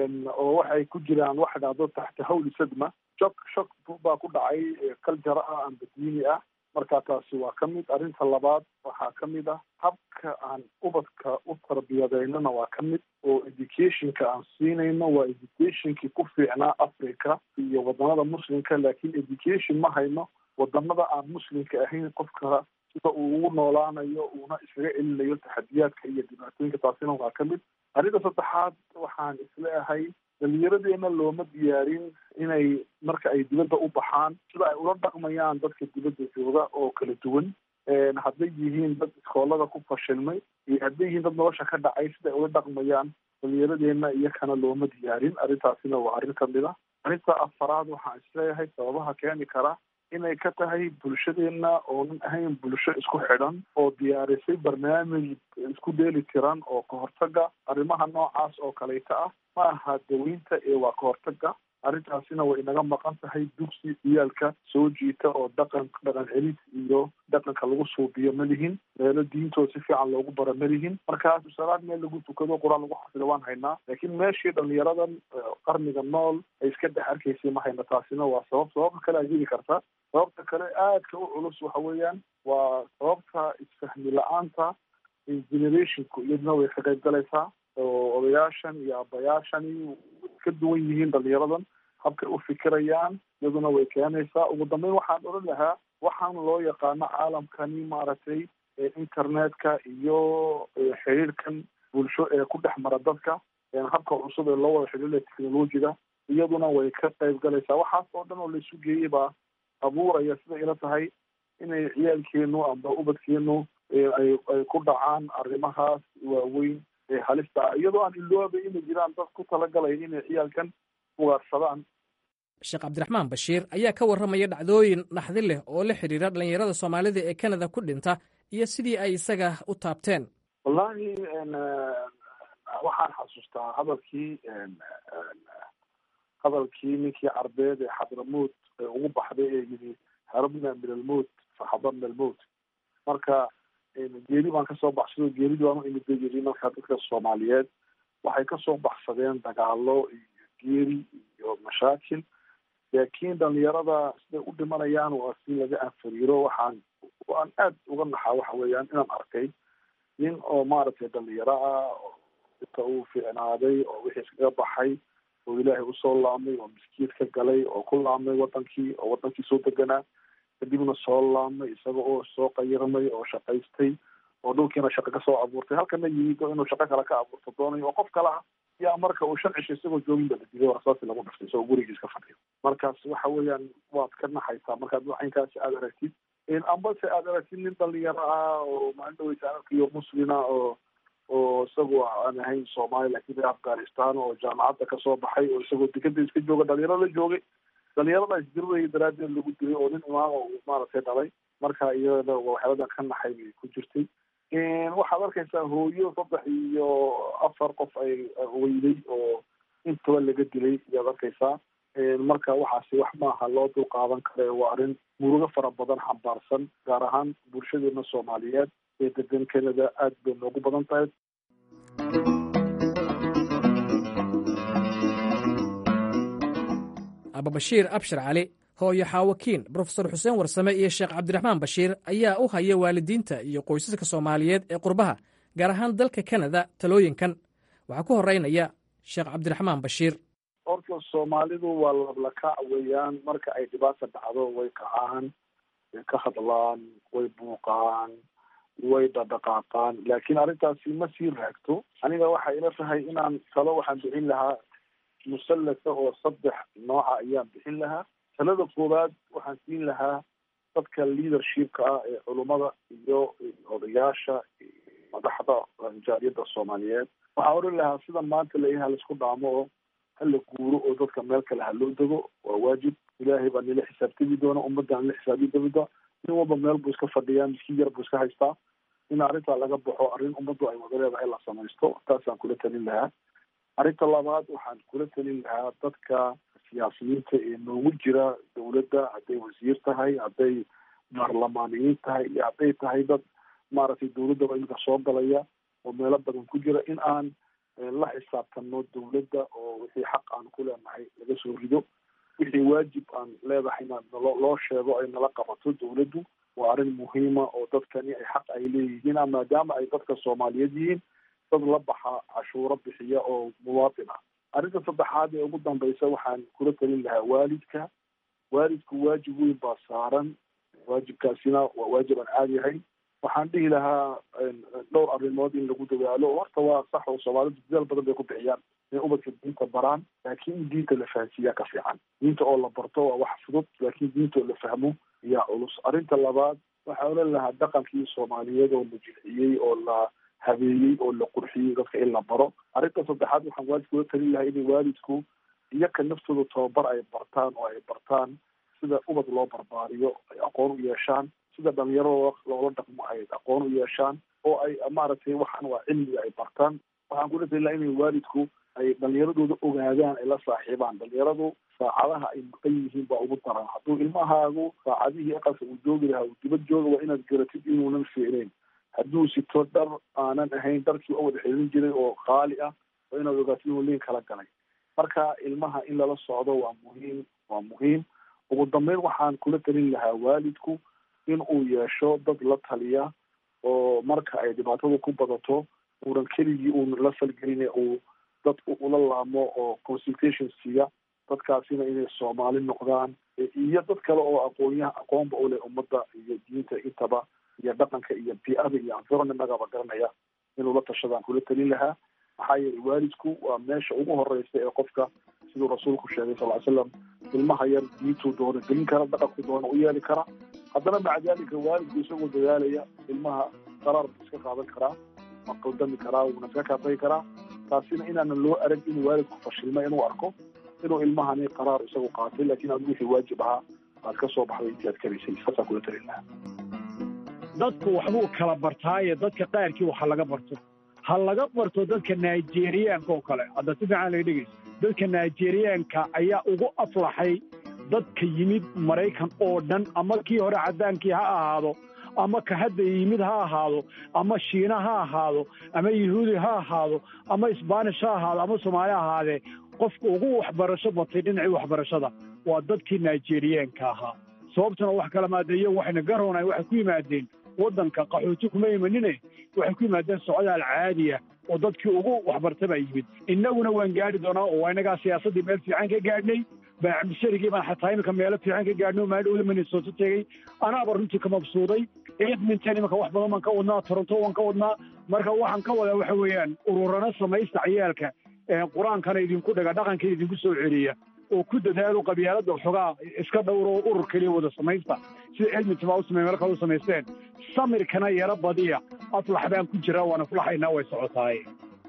oo waxay ku jiraan waxa dhacdo taxta hawli sadma shok shok baa ku dhacay kaljara ah amba diini ah marka taasi waa ka mid arrinta labaad waxaa ka mid ah habka aan ubadka u tarbiyadeynana waa ka mid oo educationka aan siinayno waa educationkii ku fiicnaa africa iyo wadanada muslimka laakiin education ma hayno wadamada aan muslimka ahayn qofka sida uu ugu noolaanayo uuna iskaga celinayo taxadiyaadka iyo dhibaatooyinka taasina waa ka mid arrinta saddexaad waxaan isleeahay dhalinyaradeena looma diyaarin inay marka ay dibadda u baxaan sida ay ula dhaqmayaan dadka dibadda jooga oo kala duwan hadday yihiin dad iskoolada ku fashilmay iyo hadday yihiin dad nolosha ka dhacay sida ay ula dhaqmayaan dhalinyaradeena iyakana looma diyaarin arrintaasina waa arrin kamid a arrinta afaraad waxaan isleeyahay sababaha keeni kara inay ka tahay bulshadeena oonan ahayn bulsho isku xidhan oo diyaarisay barnaamij isku dheeli tiran oo kahortaga arrimaha noocaas oo kaleyta ah ma aha daweynta ee waa kahortaga arrintaasina way inaga maqan tahay dugsi ciyaalka soo jiita oo dhaqan dhaqan celis iyo dhaqanka lagu suubiyo ma lihin meelo diintooda si fiican loogu bara ma lihin markaas salaad meel lagu tukado qur-aan lagu xafida waan haynaa laakiin meeshii dhalinyaradan qarniga nool ay iska dhex arkaysay ma hayna taasina waa sabab sababta kale ajiri karta sababta kale aadka u culus waxa weeyaan waa sababta isfahmi la-aanta generationku iyaduna way ka qayb galaysaa oo odayaashan iyo abayaashani ka duwan yihiin dhalinyaradan habkay u fikirayaan iyaduna way keenaysaa ugu dambeyn waxaan odhan lahaa waxaan loo yaqaano caalamkani maaragtay internetka iyo xiriirkan bulsho ee ku dhex mara dadka habka cusub ee loo wada xidhiiraya technologiga iyaduna way ka qayb galaysaa waxaas oo dhan oo laisu geeyey baa abuuraya siday ila tahay inay ciyaalkeenu amba ubadkeenu ay ay ku dhacaan arrimahaas waaweyn ee halista ah iyadoo aan iloobay inay jiraan dad ku talagalaya inay ciyaalkan ugaarsadaan sheekh cabdiraxmaan bashiir ayaa ka warramaya dhacdooyin naxdi leh oo la xidhiira dhallinyarada soomaalida ee kanada ku dhinta iyo sidii ay isaga u taabteen wallahi waxaan xasuustaa hadalkii hadalkii ninkii carbeed ee xadramuut ee ugu baxday ee yidhi harabna min almowt faxadarna almowt marka geeri baan kasoo baxsado geeridii baan u imid bay yidhi marka dadka soomaaliyeed waxay kasoo baxsadeen dagaalo iyo geeri iyo mashaakil laakiin dhalinyarada siday u dhimanayaan waa si laga anfariiro waxaan waan aad uga naxaa waxa weeyaan inaan arkay nin oo maaragtay dhalinyaro ah oo inta uu fiicnaaday oo wixii iskaga baxay oo ilaahay usoo laamay oo miskiid ka galay oo ku laamay wadankii oo wadankii soo deganaa kadibna soo laamay isaga oo soo qayirmay oo shaqaystay oo dhulkiina shaqo kasoo abuurtay halkana yimid oo inuu shaqo kale ka abuurto doonayo oo qof kale ah yaa marka uu shan cisho isagoo joogin ba la dilay oo rasaasi lagu dhiftay isagoo gurigiis ka fadhiyo markaas waxa weeyaan waad ka naxaysaa markaad waxinkaasi aada aragtid ambase aada aragtid nin dhalinyaro ah oo maalin dhaweysa arkiyo muslina oo oo isagu aan ahayn soomaali lakin reer afghanistan oo jaamacadda kasoo baxay oo isagoo dekada iska jooga dhalinyaro la joogay dhalinyarada isdiriraya daraaddeed lagu dilay oo nin imaam uu maaragtay dhalay marka iyada waxyaaladan ka naxay bay ku jirtay waxaad arkaysaa hooyo saddex iyo afar qof ay weyday oo intaba laga dilay ayaad arkaysaa marka waxaasi wax maaha loo dul qaadan kare waa arrin murugo fara badan xambaarsan gaar ahaan bulshadeena soomaaliyeed ee degan canada aad bay noogu badan tahay ababashiir abshir cali hooyo xaawakiin brofesor xuseen warsame iyo sheekh cabdiraxmaan bashiir ayaa u haya waalidiinta iyo qoysaska soomaaliyeed ee qurbaha gaar ahaan dalka kanada talooyinkan waxaa ku horeynaya sheekh cabdiraxmaan bashiir horta soomaalidu waa lablakac weeyaan marka ay dhibaata dhacdo way kacaan ka hadlaan way buuqaan way dhadhaqaaqaan laakiin arrintaasi ma sii raagto aniga waxay ila tahay inaan talo waxaan bixin lahaa musallasa oo saddex nooca ayaan bixin lahaa talada koowaad waxaan siin lahaa dadka leadershipka ah ee culummada iyo odayaasha madaxda jaariyadda soomaaliyeed waxaan oran lahaa sida maanta layaha laisku dhaamo oo hala guuro oo dadka meel kale ha loo dego waa waajib ilaahay baa nila xisaabtami doona ummadda nila xisaabi doonta nin walba meel buu iska fadhiyaa miskiin yar buu iska haystaa in arrintaa laga baxo arrin ummaddu ay wada leedahay la samaysto taasaan kula talin lahaa arrinta labaad waxaan kula talin lahaa dadka siyaasiyiinta ee noogu jira dawladda hadday wasiir tahay hadday baarlamaaniyiin tahay iyo hadday tahay dad maaragtay dawladdaba iminka soo galaya oo meelo badan ku jira in aan la xisaabtano dawladda oo wixii xaq aan ku leenahay laga soo rido wixii waajib aan leedahayna nalo loo sheego ay nala qabato dawladdu waa arrin muhiima oo dadkani ay xaq ay leeyihiin maadaama ay dadka soomaaliyeed yihiin dad la baxa cashuuro bixiya oo muwaatin ah arrinta saddexaad ee ugu dambaysa waxaan kula talin lahaa waalidka waalidku waajib weyn baa saaran waajibkaasina waa waajib aan caadi ahayn waxaan dhihi lahaa dhowr arrimood in lagu dadaalo horta waa sax oo soomaalidu dadaal badan bay ku bixiyaan inay ubadka diinta baraan laakiin in diinta la fahansiiyaa ka fiican diinta oo la barto waa wax fudud laakiin diinta oo la fahmo yaa culus arrinta labaad waxaan oran lahaa dhaqankii soomaaliyeed oo la jilciyey oo la habeeyey oo la qurxiyey dadka in la baro arrinta saddexaad waxaan waalidka ula talin lahaa inay waalidku iyaka naftooda tababar ay bartaan oo ay bartaan sida ubad loo barbaariyo ay aqoon u yeeshaan sida dhalinyarada loola dhaqmo ay aqoon u yeeshaan oo ay maaragtay waxaan waa cilmiga ay bartaan waxaan kula talin lahaa inay waalidku ay dhalinyaradooda ogaadaan ay la saaxiibaan dhalinyaradu saacadaha ay maqan yihiin baa ugu daran hadduu ilmahaagu saacadihii aqalka uu joogi lahaa uu dibad jooga waa inaad garatid inuunan fiicnayn hadduu sito dhar aanan ahayn dharkii oo wada xidhin jiray oo qaali ah waa inaad ogaatid inuu liin kala galay marka ilmaha in lala socdo waa muhiim waa muhiim ugu dambeyn waxaan kula talin lahaa waalidku in uu yeesho dad la taliya oo marka ay dhibaatadu ku badato uunan keligii uun la falgelin uu dad ula laamo oo consultation siiya dadkaasina inay soomaali noqdaan iyo dad kale oo aqoonyaha aqoonba u leh ummadda iyo diinta intaba iyo dhaqanka iyo bi-ada iyo environmentagaba garanaya inuu la tashadaan kula talin lahaa maxaa yeelay waalidku waa meesha ugu horeysa ee qofka siduu rasuulku sheegay sal ly slam ilmaha yar diintuu doono gelin kara dhaqanku doono u yeeli kara haddana maca dalika waalidku isagoo dadaalaya ilmaha qaraar buu iska qaadan karaa ma qaldami karaa wuuna iska kaatagi karaa taasina inaanan loo arag inuu waalidku fashilma inuu arko inuu ilmahani qaraar isagu qaatay laakiin aad wixii waajib ahaa aad ka soo baxday intii aad karaysay saasaan kula talin lahaa dadku waxbuu kala bartaaye dadka qaarkii waxa laga barto ha laga barto dadka nigeriyaanka oo kale hadda si fiican laga dhegeyso dadka nigeriyaanka ayaa ugu aflaxay dadka yimid maraykan oo dhan ama kii hore caddaankii ha ahaado ama ka hadda yimid ha ahaado ama shiina ha ahaado ama yahuudi ha ahaado ama isbaanish ha ahaado ama soomaali ha ahaadee qofka ugu waxbarasho batay dhinacii waxbarashada waa dadkii nigeriyaanka ahaa sababtuna wax kala maadeeyo waxayna garoonay waxay ku yimaadeen waddanka qaxooti kuma imanine waxay ku yimaadeen socdaal caadiya oo dadkii ugu waxbarta baa yimid innaguna waan gaadhi doonaa oo waa innagaa siyaasaddii meel fiican ka gaadhnay baacabdisharigii baan xataa iminka meelo fiican ka gaadhnay oo maadhowda minnesota tegey anaaba runtii ka mabsuuday edmonton iminka wax badan baan ka wadnaa toronto waan ka wadnaa marka waxaan ka wadaa waxa weeyaan ururana samaysta ciyaalka qur-aankana idinku dhaga dhaqankana idinku soo celiya oo ku dadaalo qabyaaladda xogaa iska dhowro oo urur keliya wada samaysta sida edmonton baa u samey meel kale u samaysteen samirkana yaro badiya aflax baan ku jiraa waana fulaxaynaa way socotaaye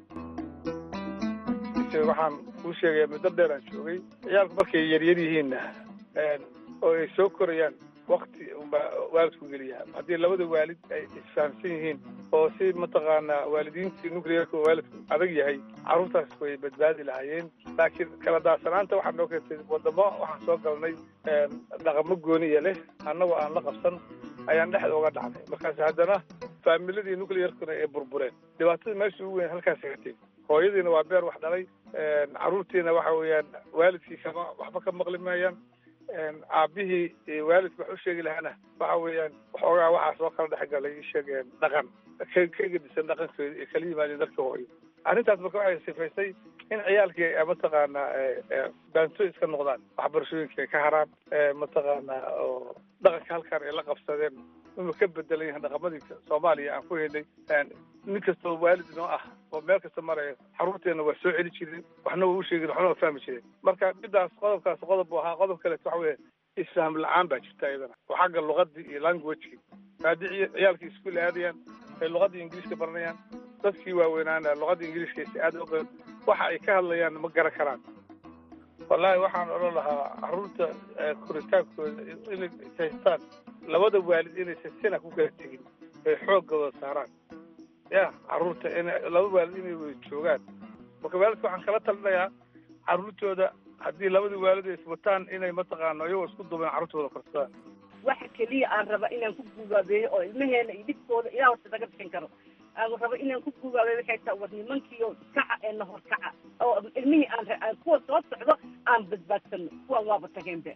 waxaan kuu sheegayaa muddo dheer aan joogay ciyaalku markay yaryar yihiinna oo ay soo korayaan wakti unbaa waalidku geliyaa haddii labada waalid ay isfahamsan yihiin oo si mataqaanaa waalidiintii nuclearka oo waalidku adag yahay carruurtaas way badbaadi lahaayeen laakiin kala daadsanaanta waxaa noo keentay wadamo waxaan soo galnay dhaqamo gooniya leh annagoo aan la qabsan ayaan dhexda uga dhacnay markaas haddana faamiladii nuclearkuna ay burbureen dhibaatada meesha ugu weyn halkaas gatay hooyadiina waa beer wax dhalay carruurtiina waxa weeyaan waalidkii kama waxba ka maqli maayaan aabbihii waalidka wax u sheegi lahaana waxa weeyaan waxoogaa waxaa soo kala dhex galay isheeg dhaqan ka ka gedisan dhaqankooda ee kala yimaadeen dadka hooyo arrintaas marka waxay sifaysay in ciyaalkii mataqaanaa baanto iska noqdaan waxbarashooyinka ay ka haraan mataqaanaa oo dhaqanka halkaan ay la qabsadeen inuu ka bedelan yahay dhaqamadii soomaaliya aan ku helnay nin kastoo waalid inoo ah oo meel kasta maraya xaruurteena waa soo celi jireen waxna waa u sheegin waxna waa fahmi jireen marka midaas qodobkaas qodob buu ahaa qodob kaleeto waxa weeye isfaham la-aan baa jirta iyadana oo xagga luqadii iyo languageki haddii ciyaalkii iskuul aadayaan ay luqadii ingiliiska baranayaan dadkii waaweynaana luqadda ingiliiska si aad oqeen waxa ay ka hadlayaan ma garan karaan wallaahi waxaan odhan lahaa carruurta koritaankooda inay haystaan labada waalid inaysan sina ku kala tegin ay xooggooda saaraan ya carruurta ina laba waalid inay wada joogaan marka waalidka waxaan kala talinayaa carruurtooda haddii labadii waalid ay iswataan inay mataqaano iyagoo isku duubeen carruurtooda korsadaan waxa keliya aan raba inaan ku gugaabeeyo oo ilmaheena iyo dhibkooda ilaa horta naga bixin karo aan raba inaan ku gugaabeeyo waxay tahay war nimankiiyo kaca ee nahor kaca oo ilmihii aan kuwa soo socdo aan badbaadsano kuwan waaba tageenbe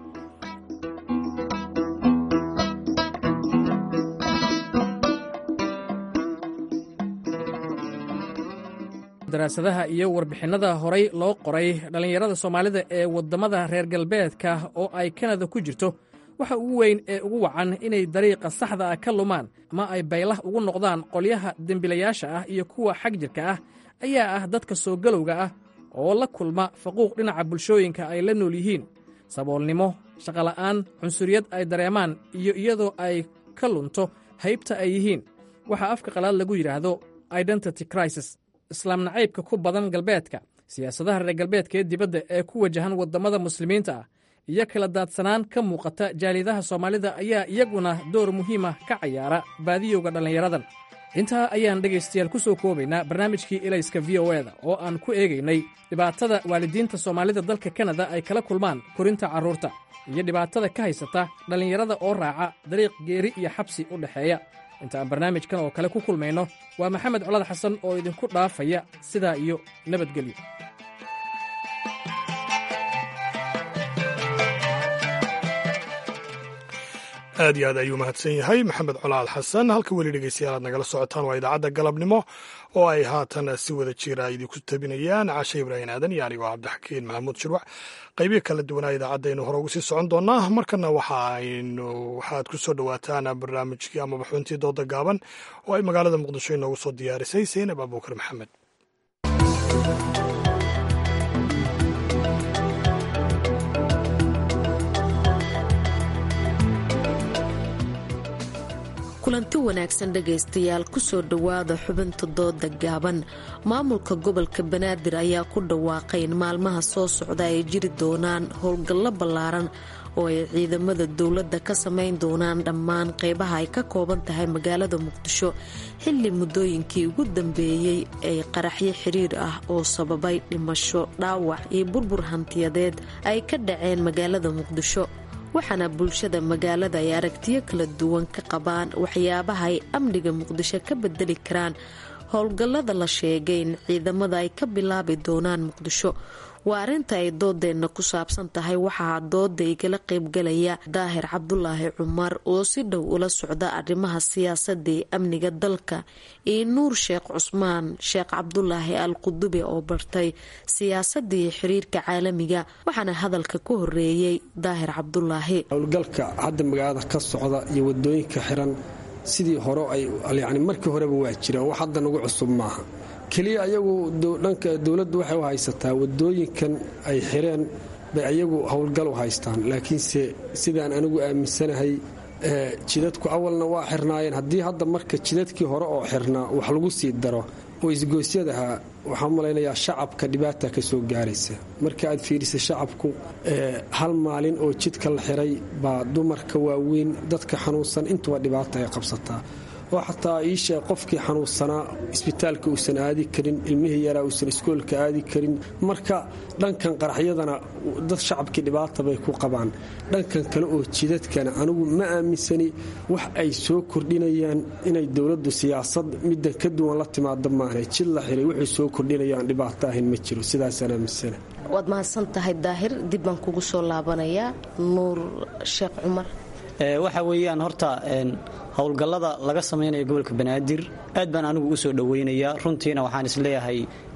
daraasadaha iyo warbixinnada horay loo qoray dhallinyarada soomaalida ee waddamada reer galbeedka oo ay kanada ku jirto waxa ugu weyn ee ugu wacan inay dariiqa saxda ah ka lumaan ama ay baylah ugu noqdaan qolyaha dembilayaasha ah iyo kuwa xag jirka ah ayaa ah dadka soo galowga ah oo la kulma faquuq dhinaca bulshooyinka ay la nool yihiin saboolnimo shaqola'aan cunsuriyad ay dareemaan iyo iyadoo ay ka lunto haybta ay yihiin waxaa afka qalaad lagu yidhaahdo identity crisis islaam nacaybka ku badan galbeedka siyaasadaha reer galbeedka ee dibadda ee ku wajahan waddamada muslimiinta ah iyo kala daadsanaan ka muuqata jaalidaha soomaalida ayaa iyaguna door muhiima ka cayaara baadiyowga dhallinyaradan intaa ayaan dhegaystayaal ku soo koobaynaa barnaamijkii elayska v o eda oo aan ku eegaynay dhibaatada waalidiinta soomaalida dalka kanada ay kala kulmaan korinta carruurta iyo dhibaatada ka haysata dhallinyarada oo raaca dariiq geeri iyo xabsi u dhexeeya inta aan barnaamijkan oo kale ku kulmayno waa maxamed colad xasan oo idinku dhaafaya sidaa iyo nabadgelyo aad iyo aad ayuu mahadsan yahay maxamed colaal xasan halka weli dhegeystayaal aad nagala socotaan waa idaacadda galabnimo oo ay haatan si wada jira idinku tabinayaan cashe ibraahim aadan iyo anigoo cabdixakiin maxamuud shirwac qaybihi kala duwanaa idaacaddaaynu hore ugu sii socon doonaa markana waxaaynu waxaad ku soo dhowaataan barnaamijkii amaba xubintii dooda gaaban oo ay magaalada muqdisho inoogu soo diyaarisay seynab abuukar maxamed kulanti wanaagsan dhegaystayaal kusoo dhowaada xubinta dooda gaaban maamulka gobolka banaadir ayaa ku dhawaaqay in maalmaha soo socda ay jiri doonaan howlgallo ballaaran oo ay ciidamada dowladda ka samayn doonaan dhammaan qeybaha ay ka kooban tahay magaalada muqdisho xilli muddooyinkii ugu dambeeyey ay qaraxyo xiriir ah oo sababay dhimasho dhaawac iyo burbur hantiyadeed ay ka dhaceen magaalada muqdisho waxaana bulshada magaalada ay aragtiyo kala duwan ka qabaan waxyaabaha ay amniga muqdisho ka bedeli karaan howlgallada la sheegay in ciidamada ay ka bilaabi doonaan muqdisho waa arrinta ay doodeenna ku saabsan tahay waxaa dooda igala qaybgalaya daahir cabdulaahi cumar oo si dhow ula socda arrimaha siyaasadda ee amniga dalka iyo nuur sheekh cusmaan sheekh cabdulaahi al qudube oo bartay siyaasadda iyo xiriirka caalamiga waxaana hadalka ku horeeyey daahir cabdulaahi howlgalka hadda magaalada ka socda iyo wadooyinka xiran sidii hore ay yani markii horeba waa jiraan wax hadda nagu cusub maaha keliya ayagu dhanka dowladdu waxay u haysataa wadooyinkan ay xireen bay ayagu howlgal u haystaan laakiinse sidaan anigu aaminsanahay jidadku awalna waa xirnaayeen haddii hadda marka jidadkii hore oo xirnaa wax lagu sii daro oo isgoosyadaha waxaan malaynayaa shacabka dhibaata ka soo gaaraysa marka aad fiirisa shacabku hal maalin oo jidka la xiray baa dumarka waaweyn dadka xanuunsan intuba dhibaata ay qabsataa oo xataa iisha qofkii xanuunsanaa isbitaalka uusan aadi karin ilmihii yaraa uusan iskoolka aadi karin marka dhankan qaraxyadana dad shacabkii dhibaata bay ku qabaan dhankan kale oo jidadkana anigu ma aaminsani wax ay soo kordhinayaan inay dowladdu siyaasad middan ka duwan la timaado maahne jid la xiray waxay soo kordhinayaan dhibaato ahayn ma jiro sidaasaan aaminsana waad mahadsan tahay daahir dib baan kugu soo laabanayaa nuur sheekh cumar waxa weeyaan horta howlgallada laga samaynayo gobolka banaadir aad baan anigu u soo dhoweynayaa runtiina waxaan isleeyahay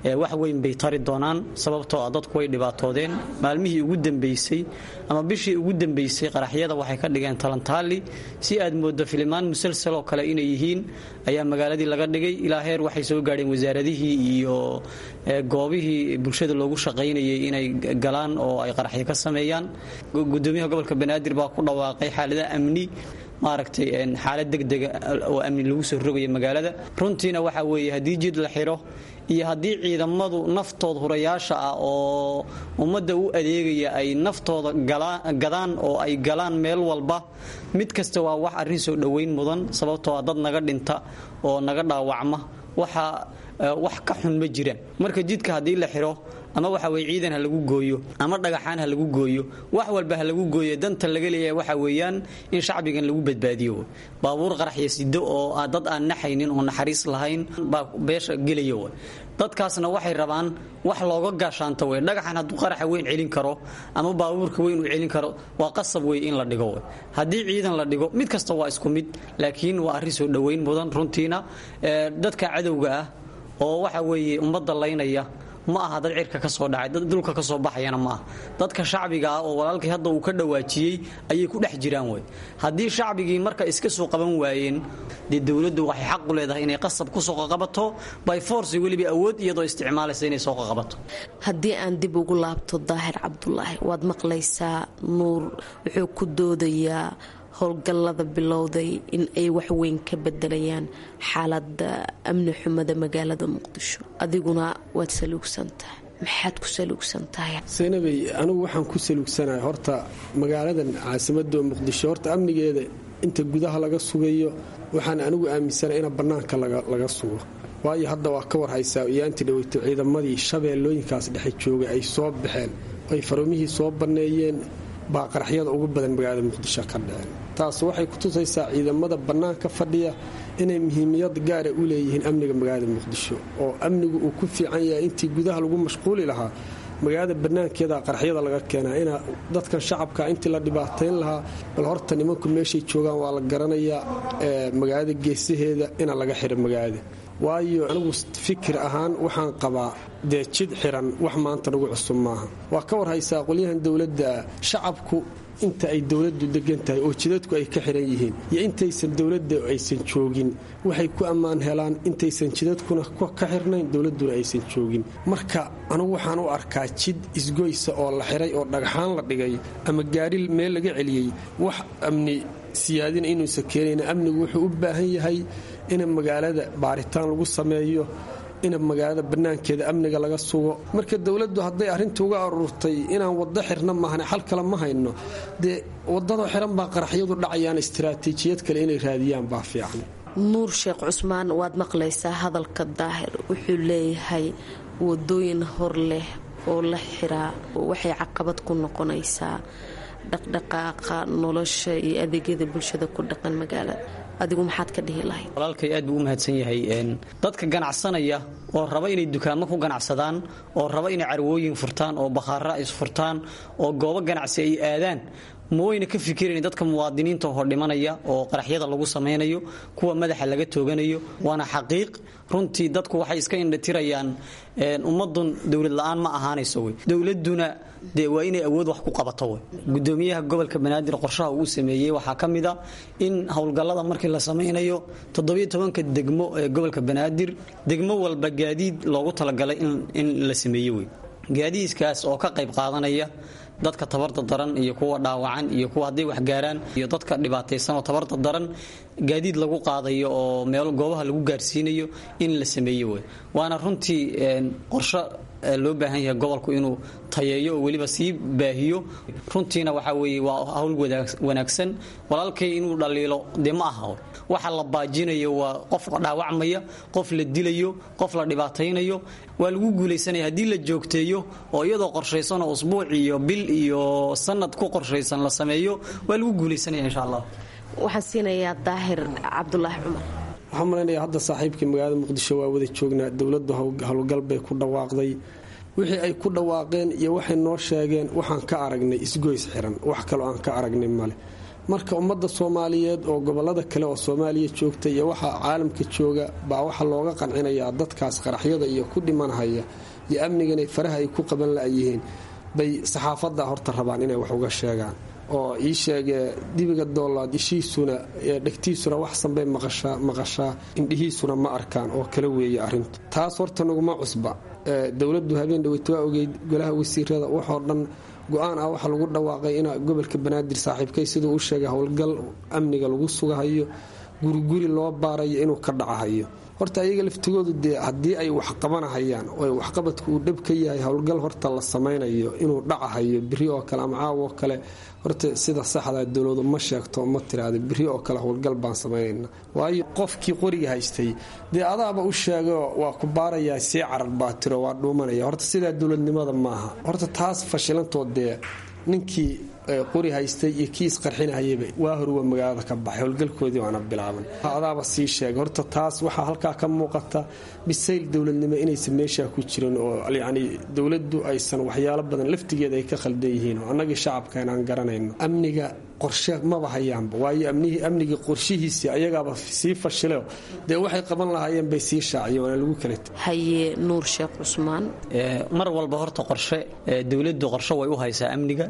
wax weyn bay tari doonaan sababtoo ah dadku way dhibaatoodeen maalmihii ugu dambeysay ama bishii ugu dambeysay qaraxyada waxay ka dhigeen talantaali si aad moodo filimaan musalsaloo kale inay yihiin ayaa magaaladii laga dhigay ilaa heer waxay soo gaadheen wasaaradihii iyo goobihii bulshada loogu shaqaynayay inay galaan oo ay qaraxyo ka sameeyaan gudoomiyaha gobolka banaadir baa ku dhawaaqay xaaladaha amni maaragtay xaalad degdega oo amni lagu soo rogaya magaalada runtiina waxa weeye haddii jid la xiro iyo haddii ciidamadu naftooda hurayaasha ah oo ummadda u adeegaya ay naftooda gadaan oo ay galaan meel walba mid kasta waa wax arrin soo dhoweyn mudan sababtoo ah dad naga dhinta oo naga dhaawacma waxa wax ka xun ma jiraan marka jidka haddii la xiro ama waxa weye ciidan ha lagu gooyo ama dhagaxaan ha lagu gooyo wax walba ha lagu gooyo danta laga leeyahay waxa weeyaan in shacbigan lagu badbaadiyo baabuur qaraxya sido oo dad aan naxaynin oo naxariis lahayn baa beesha gelaya dadkaasna waxay rabaan wax looga gaashaanto wey dhagaxan hadduu qaraxa weyn celin karo ama baabuurka weyn uu celin karo waa qasab wey in la dhigo haddii ciidan la dhigo mid kasta waa isku mid laakiin waa arrin soo dhoweyn mudan runtiina dadka cadowga ah oo waxa weeye ummadda laynaya ma aha dad cirka ka soo dhacay dad dhulka ka soo baxayana ma aha dadka shacbiga ah oo walaalkii hadda uu ka dhawaajiyey ayay ku dhex jiraan wey haddii shacbigii marka iska soo qaban waayeen dee dowladdu waxay xaq u leedahay inay qasab ku soo qaqabato by force weliba awood iyadoo isticmaalaysa inay soo qaqabato haddii aan dib ugu laabto daahir cabdulaahi waad maqlaysaa nuur wuxuu ku doodayaa howlgallada bilowday in ay waxweyn ka bedelayaan xaalada amni xumada magaalada muqdisho adiguna waad saluugsan tahay maxaad ku saluugsan tahay saynabay anigu waxaan ku saluugsanahay horta magaaladan caasimadda muqdisho horta amnigeeda inta gudaha laga sugayo waxaan anigu aaminsanahay ina bannaanka laga sugo waayo hadda waa ka warhaysaa iyaanti dhaweyto ciidamadii shabeellooyinkaas dhexe joogay ay soo baxeen ay farumihii soo banneeyeen baa qaraxyada ugu badan magaalada muqdisho ka dhaceen taas waxay ku tusaysaa ciidamada bannaanka fadhiya inay muhiimiyad gaara u leeyihiin amniga magaalada muqdisho oo amnigu uu ku fiican yahay intii gudaha lagu mashquuli lahaa magaalada bannaankeeda qaraxyada laga keenaa ina dadkan shacabka intii la dhibaatayn lahaa bal horta nimanku meeshay joogaan waa la garanayaa magaalada geesaheeda ina laga xiro magaalada waayo anigu fikir ahaan waxaan qabaa dee jid xiran wax maanta nagu cusub maaha waa ka warhaysaa qolyahan dowladda shacabku inta ay dowladdu degan tahay oo jidadku ay ka xiran yihiin iyo intaysan dowladda aysan joogin waxay ku ammaan helaan intaysan jidadkuna ka xirnayn dowladduna aysan joogin marka anugu waxaan u arkaa jid isgoysa oo la xiray oo dhagxaan la dhigay ama gaari meel laga celiyey wax amni siyaadina inuusan keenayn amnigu wuxuu u baahan yahay in magaalada baaritaan lagu sameeyo in magaalada bannaankeeda amniga laga sugo marka dowladdu hadday arrinta uga aruurtay inaan waddo xirna maahane xal kale ma hayno dee waddada xiran baa qaraxyadu dhacayaan istaraatiijiyad kale inay raadiyaan baa fiican nuur sheekh cusmaan waad maqlaysaa hadalka daahir wuxuu leeyahay wadooyin hor leh oo la xiraa waxay caqabad ku noqonaysaa dhaqdhaqaaqa nolosha iyo adeegyada bulshada ku dhaqan magaalada adigu maxaad ka dhihi lahayd walaalkay aad buu u mahadsan yahay dadka ganacsanaya oo raba inay dukaamo ku ganacsadaan oo raba inay carwooyin furtaan oo bakhaara is furtaan oo goobo ganacsi ay aadaan ma wayna ka fikirayn dadka muwaadiniinta hor dhimanaya oo qaraxyada lagu samaynayo kuwa madaxa laga tooganayo waana xaqiiq runtii dadku waxay iska indhatirayaan ummadun dowlad la-aan ma ahaanayso wey dowladuna dee waa inay awood wax ku qabato wey gudoomiyaha gobolka banaadir qorshaha uu sameeyey waxaa ka mid a in howlgallada markii la samaynayo toddobiyo tobanka degmo ee gobolka banaadir degmo walba gaadiid loogu talagalay in la sameeye wey gaadiidkaas oo ka qayb qaadanaya dadka tabarta daran iyo kuwa dhaawacan iyo kuwa hadday wax gaaraan iyo dadka dhibaataysan oo tabarta daran gaadiid lagu qaadayo oo meel goobaha lagu gaarsiinayo in la sameeyo wey waana runtii qorsho loo baahan yahay gobolku inuu tayeeyo oo weliba sii baahiyo runtiina waxa weeye waa hawl wanaagsan walaalkay inuu dhaliilo dee ma aha waxa la baajinayo waa qof dhaawacmaya qof la dilayo qof la dhibaataynayo waa lagu guulaysanaya haddii la joogteeyo oo iyadoo qorshaysan oo usbuuc iyo bil iyo sanad ku qorshaysan la sameeyo waa lagu guulaysanaya insha allah waxaan siinayaa daahir cabdulaahi cumar waxaan malaynayaa hadda saaxiibkii magaalada muqdisho waa wada joognaa dowladdu howlgal bay ku dhawaaqday wixii ay ku dhawaaqeen iyo waxay noo sheegeen waxaan ka aragnay isgoys xiran wax kaloo aan ka aragnay male marka ummadda soomaaliyeed oo gobolada kale oo soomaaliya joogta iyo waxa caalamka jooga baa waxaa looga qancinayaa dadkaas qaraxyada iyo ku dhimanhaya iyo amnigan faraha ay ku qaban la'yihiin bay saxaafadda horta rabaan inay wax uga sheegaan oo ii sheegee dibiga doolaad ishiisuna dhegtiisuna wax sanbay maqashaa indhihiisuna ma arkaan oo kala weeye arrintu taas horta naguma cusba dowladdu habeen dhaweyt waa ogeyd golaha wasiirada waxoo dhan go-aan ah waxaa lagu dhawaaqay in gobolka banaadir saaxiibkay siduu u sheegay howlgal amniga lagu sugahayo guriguri loo baarayo inuu ka dhacahayo horta ayaga laftigoodu dee haddii ay wax qabanahayaan oo waxqabadku uu dhab ka yahay howlgal horta la samaynayo inuu dhacahayo biri oo kale ama caawo kale horta sida saxda dowladu ma sheegto ma tiraada biri oo kale howlgal baan samaynayna waayo qofkii qoriga haystay dee adaaba u sheego waa ku baarayaa sii carar baa tiro waa dhuumanaya horta sidaa dowladnimada maaha horta taas fashilantood dee ninkii qori haystay iyo kii isqarxinahayaba waa horwa magaalada ka baxay howlgalkoodii waana bilaaban adaaba sii sheegay horta taas waxaa halkaa ka muuqata bisayl dowladnimo inaysan meeshaa ku jirin oo yacni dowladdu aysan waxyaalo badan laftigeeda ay ka khaldan yihiin oo annagii shacabka inaan garanayno amniga qorshe maba hayaanba waayo amnigii qorshihiisii ayagaaba sii fashileo dee waxay qaban lahaayeen bay sii shaaciyeen waana lagu kala haye nuur sheekh cusmaan mar walba horta qorshe dowladdu qorshe way u haysaa amniga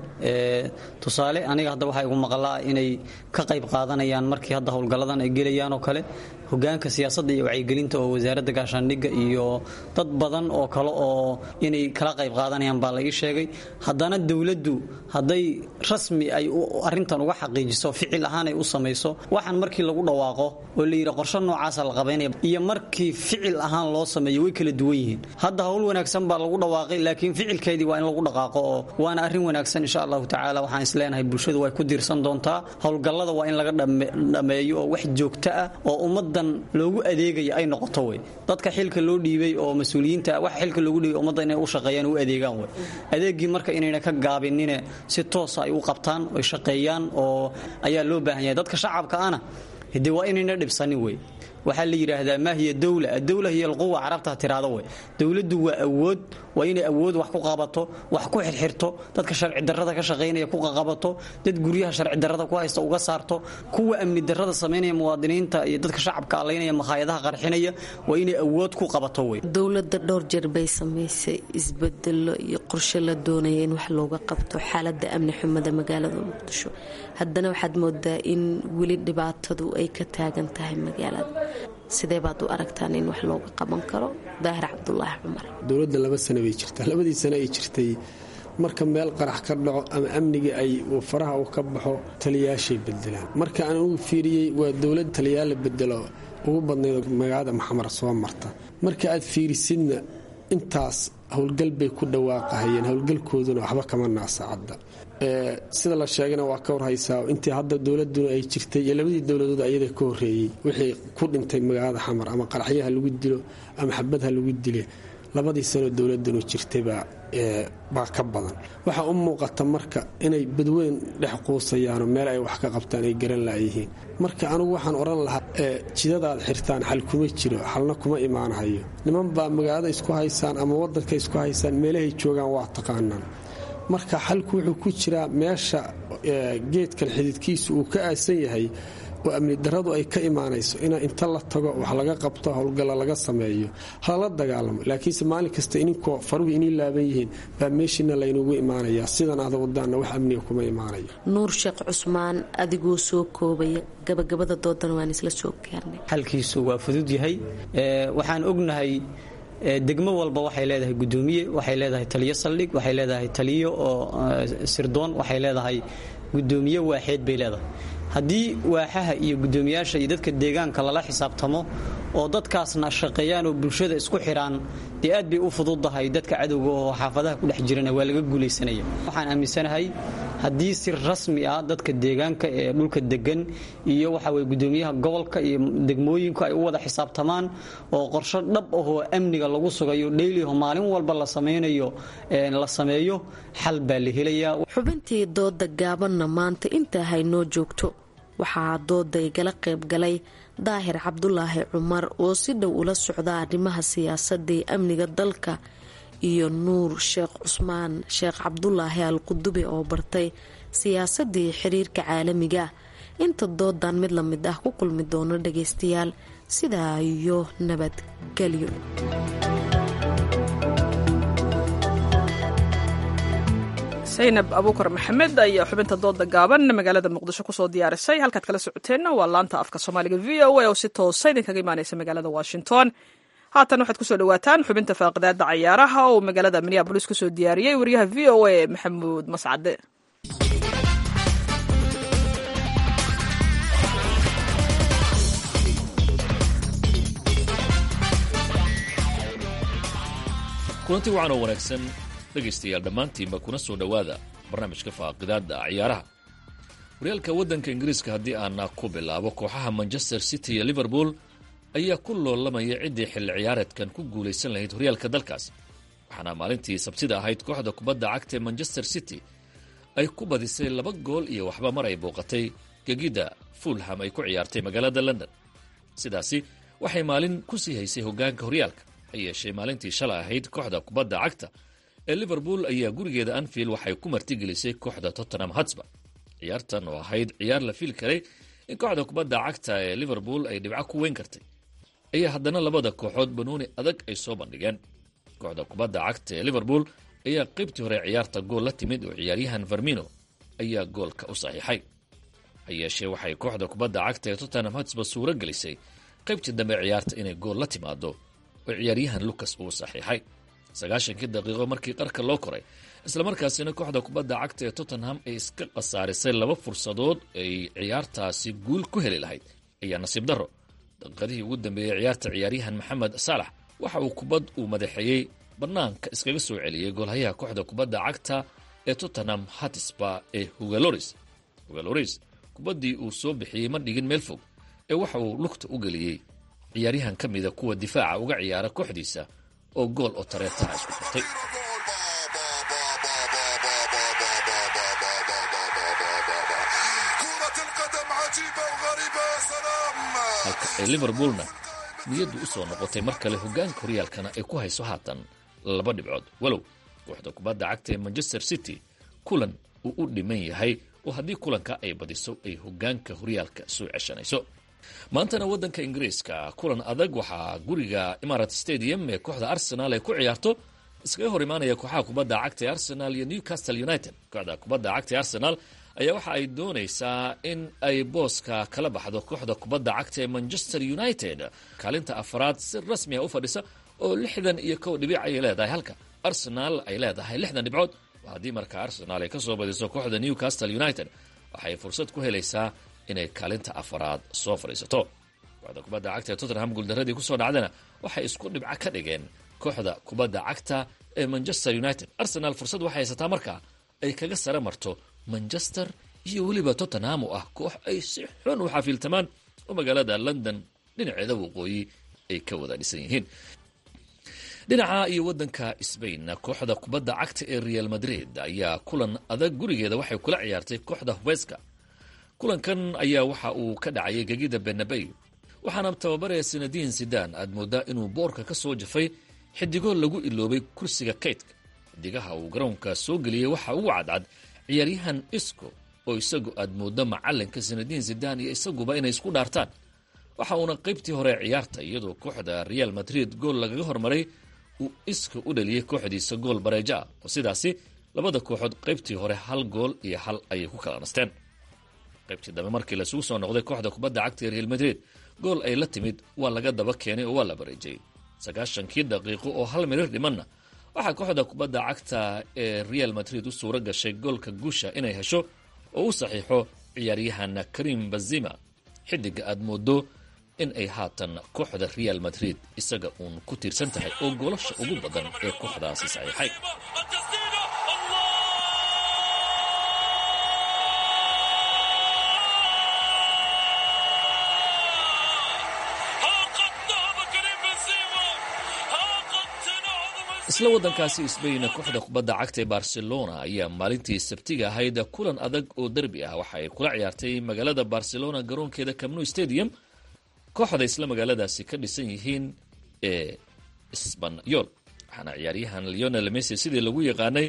tusaale aniga hadda waxaa igu maqlaa inay ka qayb qaadanayaan markii hadda howlgalladan ay gelayaan oo kale hogaanka siyaasadda iyo wacyigelinta oo wasaaradda gaashaandhigga iyo dad badan oo kale oo inay kala qayb qaadanayaan baa la ii sheegay haddana dowladdu hadday rasmi ay arintan uga xaqiijiso ficil ahaan ay u samayso waxaan markii lagu dhawaaqo oo la yidhi qorshe noocaasa la qabaynaya iyo markii ficil ahaan loo sameeyo way kala duwan yihiin hadda howl wanaagsan baa lagu dhawaaqay laakiin ficilkeedii waa in lagu dhaqaaqo oo waana arrin wanaagsan insha allahu tacaala waxaan isleenahay bulshadu way ku diirsan doontaa howlgallada waa in laga dhammeeyo oo wax joogto ah oo ummadan loogu adeegaya ay noqoto wey dadka xilka loo dhiibay oo mas-uuliyiinta waxa xilka loogu dhiibay ummadda inay u shaqeeyaan u adeegaan wey adeegii marka inayna ka gaabinine si toosa ay u qabtaan oy shaqeeyaan oo ayaa loo baahan yahay dadka shacabka ana hade waa inayna dhibsanin wey waxaa la yidhaahdaa maa hiya dowla adowla hiya alquwa carabta tiraado wey dowladdu waa awood waa inay awood wax ku qabato wax ku xirxirto dadka sharci darrada ka shaqaynaya ku qaqabato dad guryaha sharci darrada ku haysta uga saarto kuwa amni darrada samaynaya muwaadiniinta iyo dadka shacabka allaynaya makhaayadaha qarxinaya waa inay awood ku qabato wey dowladda dhowr jeer bay samaysay isbedelo iyo qorshe la doonaya in wax looga qabto xaalada amni xumada magaalada muqdisho haddana waxaad moodaa in weli dhibaatadu ay ka taagan tahay magaalada sidee baad u aragtaan in wax looga qaban karo daahir cabdulaahi cumar dowladda laba sano bay jirtaa labadii sano ay jirtay marka meel qarax ka dhaco ama amniga ay faraha uu ka baxo taliyaashay bedelaan marka aan ugu fiiriyey waa dowlad taliyaal la bedelo ugu badnayd magaalada maxamar soo marta marka aad fiirisidna intaas howlgal bay ku dhawaaqahayeen howlgalkooduna waxba kama naasacadda sida la sheegana waa ka warhaysaa intii hadda dowladuna ay jirtay iyo labadii dowladood ayada ka horeeyey wixii ku dhintay magaalada xamar ama qaraxyaha lagu dilo ama xabadha lagu dile labadii sanoo dowladanu jirtaybaa baa ka badan waxaa u muuqata marka inay badweyn dhex quusayaanoo meel ay wax ka qabtaan ay garan laayihiin marka anugu waxaan odhan lahaa jidadaad xirtaan xal kuma jiro xalna kuma imaanahayo niman baa magaalada isku haysaan ama wadanka isku haysaan meelahay joogaan waa taqaanaan marka xalku wuxuu ku jiraa meesha geedkan xididkiisu uu ka aasan yahay oo amni daradu ay ka imaanayso in inta la tago wax laga qabto howlgalla laga sameeyo halala dagaalamo laakiinse maalin kasta ininkoo faruhu inii laaban yihiin baa meeshiina laynugu imaanaya sidan aada wadaanna wax amniga kuma imaanayo nuur sheekh cusmaan adigoo soo koobaya gabagabada doodana waan isla soo gaarnay xalkiisu waa fudud yahay waxaan ognahay degmo walba waxay leedahay gudoomiye waxay leedahay taliyo saldhig waxay leedahay taliyo oo sirdoon waxay leedahay gudoomiye waaxeed bay leedahay haddii waaxaha iyo gudoomiyaasha iyo dadka deegaanka lala xisaabtamo oo dadkaasna shaqeeyaan oo bulshada isku xidhaan dee aad bay u fududahay dadka cadowga oo xaafadaha ku dhex jirana waa laga guulaysanaya waxaan aaminsanahay haddii si rasmi ah dadka deegaanka ee dhulka degan iyo waxa weye gudoomiyaha gobolka iyo degmooyinku ay u wada xisaabtamaan oo qorsho dhab ahoo amniga lagu sugayo dhayliho maalin walba la samaynayo la sameeyo xal baa la helayaa xubintii dooda gaabanna maanta intaa haynoo joogto waxaa dooda igala qayb galay daahir cabdulaahi cumar oo si dhow ula socda arrimaha siyaasadda ee amniga dalka iyo nuur sheekh cusmaan sheekh cabdulaahi al qudubi oo bartay siyaasadii xiriirka caalamiga inta doodan mid lamid ah ku kulmi doono dhagaystayaal sidaa iyo nabadgelyo saynab abuukar maxamed ayaa xubinta dooda gaaban magaalada muqdisho kusoo diyaarisay halkaad kala socoteenna waa laanta afka soomaaliga v o a oo si toosa idinkaga imaaneysa magaalada washington haatan waxaad kusoo dhawaataan xubinta faaqidaada cayaaraha oo magaalada minneabolis kusoo diyaariyey wariyaha v o a maxamuud mascade kulanti wacan oo wanaagsan dhegaystayaal dhammaantiinba kuna soo dhowaada barnaamijka faaqidaada ciyaaraha horyaalka waddanka ingiriiska haddii aana ku bilaabo kooxaha manchester city iyo liverpool ayaa ku loolamaya ciddii xilli ciyaareedkan ku guulaysan lahayd horyaalka dalkaas waxaana maalintii sabtida ahayd kooxda kubadda cagta ee manchester city ay ku badisay laba gool iyo waxba mar ay booqatay gegidda fulham ay ku ciyaartay magaalada london sidaasi waxay maalin ku sii haysay hoggaanka horyaalka ha yeeshee maalintii shalay ahayd kooxda kubadda cagta ee liverpool ayaa gurigeeda anfield waxay ku martigelisay kooxda tottenham hotspur ciyaartan oo ahayd ciyaar la fili karay in kooxda kubadda cagta ee liverpool ay dhibco ku weyn kartay ayaa haddana labada kooxood banooni adag ay soo bandhigeen kooxda kubadda cagta ee liverpool ayaa qaybtii hore ciyaarta gool la timid oo ciyaaryahan vermino ayaa goolka u saxiixay ha yeeshee waxay kooxda kubadda cagta ee tottenham hotspur suuro gelisay qaybtii dambe ciyaarta inay gool la timaado oo ciyaaryahan lucas uu saxiixay sagaashankii daqiiqo markii qarka loo koray islamarkaasina kooxda kubadda cagta ee tottenham ay iska khasaarisay laba fursadood ay ciyaartaasi guul ku heli lahayd ayaa nasiib darro daqiiqadihii ugu dambeeyey ciyaarta ciyaaryahan maxamed saalax waxa uu kubad uu madaxeeyey bannaanka iskaga soo celiyey goolhayaha kooxda kubadda cagta ee tottenham hatisba ee hugaloris hugaloris kubaddii uu soo bixiyey ma dhigin meel fog ee waxa uu lugta u geliyey ciyaaryahan ka mida kuwa difaaca uga ciyaara kooxdiisa oo gool oo tareetaha isku xirtay halka ay liverpoolna niyaddu u soo noqotay mar kale hoggaanka horyaalkana ay ku hayso haatan laba dhibcood walow kooxda kubadda cagta ee manchester city kulan uu u dhiman yahay oo haddii kulanka ay badiso ay hoggaanka horyaalka soo ceshanayso maantana waddanka ingiriiska kulan adag waxaa guriga imarat stadium ee kooxda arsenal ay ku ciyaarto iskaga hor imaanaya kooxaha kubadda cagta ee arsenal iyo newcastle united kooxda kubadda cagta ee arsenal ayaa waxa ay doonaysaa in ay booska kala baxdo kooxda kubadda cagta ee manchester united kaalinta afaraad si rasmi a u fadhisa oo lixdan iyo kow dhibic ayay leedahay halka arsenal ay leedahay lixdan dhibcood haddii markaa arsenal ay kasoo badiso kooxda newcastle united waxay fursad ku helaysaa inay kaalinta afaraad soo fadhiisato kooxda kubadda cagta ee tottenham guuldaradii kusoo dhacdana waxay isku dhibco ka dhigeen kooxda kubadda cagta ee manchester united arsenal fursad waxay haysataa markaa ay kaga sare marto manchester iyo weliba tottenham oo ah koox ay si xun u xafiiltamaan oo magaalada london dhinaceeda waqooyi ay ka wada dhisan yihiin dhinaca iyo waddanka sbain kooxda kubadda cagta ee real madrid ayaa kulan adag gurigeeda waxay kula ciyaartay kooxda hubeska kulankan ayaa waxa uu ka dhacayay gegida benabey waxaana tababaraya sanadiin sidan aad moodaa inuu boorka ka soo jafay xidigo lagu iloobay kursiga kaydka xidigaha uu garoonka soo geliyey waxa ugu cadcad ciyaaryahan isco oo isagu aad mooddo macalinka sanadiin sidan iyo isaguba inay isku dhaartaan waxa uuna qaybtii hore ciyaarta iyadoo kooxda real madrid gool lagaga hormaray uu iska u dhaliyey kooxdiisa gool bareejo ah oo sidaasi labada kooxood qaybtii hore hal gool iyo hal ayay ku kala nasteen qaybtii dambe markii lasugu soo noqday kooxda kubadda cagta ee real madrid gool ay la timid waa laga daba keenay oo waa la bareejayey sagaashankii daqiiqo oo hal mirir dhimanna waxaa kooxda kubadda cagta ee real madrid u suuro gashay goolka guusha inay hesho oo u saxiixo ciyaaryahan karim bazima xidiga aad moodo in ay haatan kooxda real madrid isaga uun ku tiirsan tahay oo goolasha ugu badan ee kooxdaasi saxiixay isla waddankaasi sbain kooxda kubadda cagta ee barcelona ayaa maalintii sabtiga ahayd kulan adag oo derbi ah waxa ay kula ciyaartay magaalada barcelona garoonkeeda camnu stadium kooxda isla magaaladaasi ka dhisan yihiin ee sbanyol waxaana ciyaaryahan leonel messi sidii lagu yaqaanay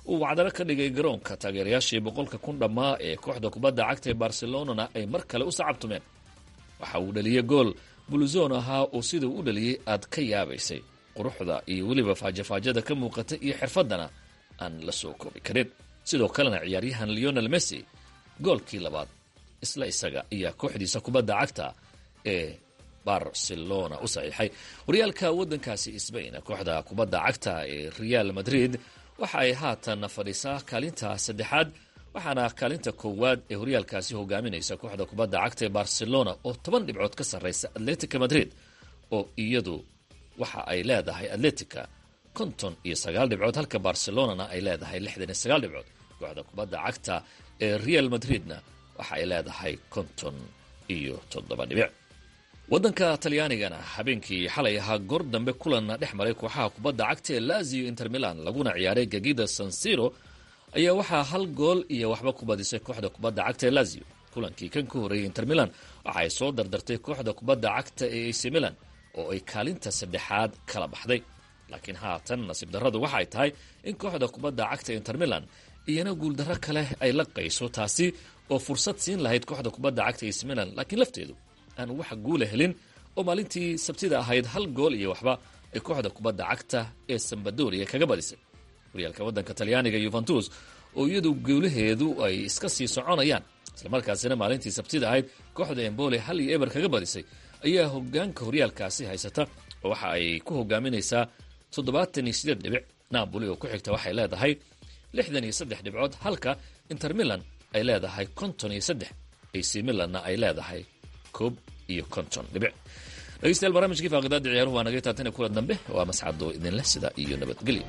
uu wacdaro ka dhigay garoonka taageerayaashii boqolka kun dhammaa ee kooxda kubadda cagta ee barcelonana ay mar kale u sacabtumeen waxa uu dhaliyey gool buluzon ahaa oo siduu u dhaliyey aad ka yaabaysay quruxda iyo weliba faajafaajada ka muuqata iyo xirfaddana aan la soo koobi karin sidoo kalena ciyaaryahan leonel messi goolkii labaad isla isaga ayaa kooxdiisa kubadda cagta ee barcelona u saxiixay horyaalka waddankaasi sbain kooxda kubadda cagta ee real madrid waxa ay haatan fadhiisaa kaalinta saddexaad waxaana kaalinta koowaad ee horyaalkaasi hogaaminaysa kooxda kubadda cagta ee barcelona oo toban dhibcood ka sarraysa atletica madrid oo iyadu waxa ay leedahay atletica konton iyo sagaal dhibcood halka barcelonana ay leedahay lixdan iyo sagaal dhibcood kooxda kubadda cagta ee real madridna waxa ay leedahay konton iyo toddoba dhibic waddanka talyaanigana habeenkii xalay ahaa goor dambe kulan dhex maray kooxaha kubadda cagta ee lazio inter milan laguna ciyaaray gegida sansiro ayaa waxaa hal gool iyo waxba ku badisay kooxda kubadda cagta ee lazio kulankii kan ka horreeyay inter milan waxa ay soo dardartay kooxda kubadda cagta ee ac milan oo ay kaalinta saddexaad kala baxday laakiin haatan nasiib darradu waxa ay tahay in kooxda kubadda cagta inter milan iyana guuldarro kale ay la qayso taasi oo fursad siin lahayd kooxda kubadda cagta ac milan laakiin lafteedu aan wax guula helin oo maalintii sabtida ahayd hal gool iyo waxba ay kooxda kubadda cagta ee sambadoria kaga badisay horyaalka waddanka talyaaniga yuventus oo iyadu guulaheedu ay iska sii soconayaan islamarkaasina maalintii sabtida ahayd kooxda embole hal iyo eber kaga badisay ayaa hogaanka horyaalkaasi haysata oo waxa ay ku hogaaminaysaa toddobaatan iyo sideed dhibic napoli oo ku xigta waxay leedahay lixdan iyo saddex dhibcood halka inter milan ay leedahay konton iyo saddex ac milanna ay leedahay koob iyo konton dhibic dhegeystayaal barnaamijkii faaqidaada ciyaaruhu waa naga taatana kula dambe waa mascado idinleh sida iyo nabadgelyo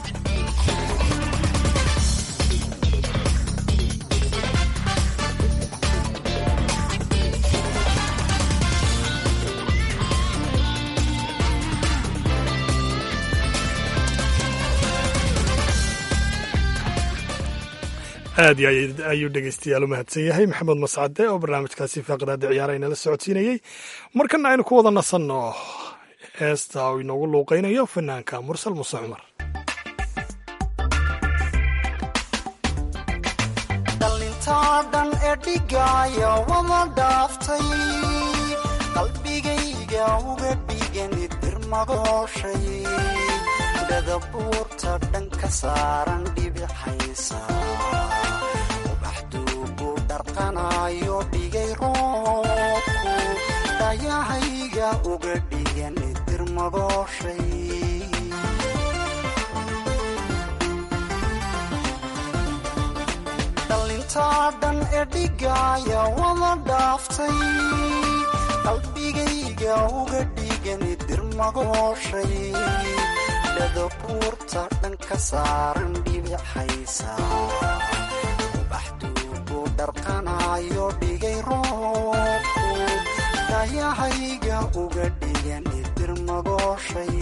aad iyo ayuu dhegeystayaal u mahadsan yahay maxamed mascade oo barnaamijkaasi faaqidaada ciyaara inala socodsiinayey markana aynu ku wada nasanno heesta uu inoogu luuqaynayo fanaanka mursal muse cumar dhallintaa dhan ee dhigaaya wada dhaaftay qalbigayga uga dhigani dirmagooshay dhadabuurta dhan ka saaran dhibixaysa ubaxduugu dharqanayo dhigay roobku dhayahayga uga dhigani dirmagooshay dhallintaa dhan ee dhigaaya wada dhaaftay qalbigayga uga dhigani dirmagooshay dhadabuurta dhan ka saaran dhibixaysa ubaxduugu dharqanayo dhigay roobku dhayahayga uga dhigani dirmagooshay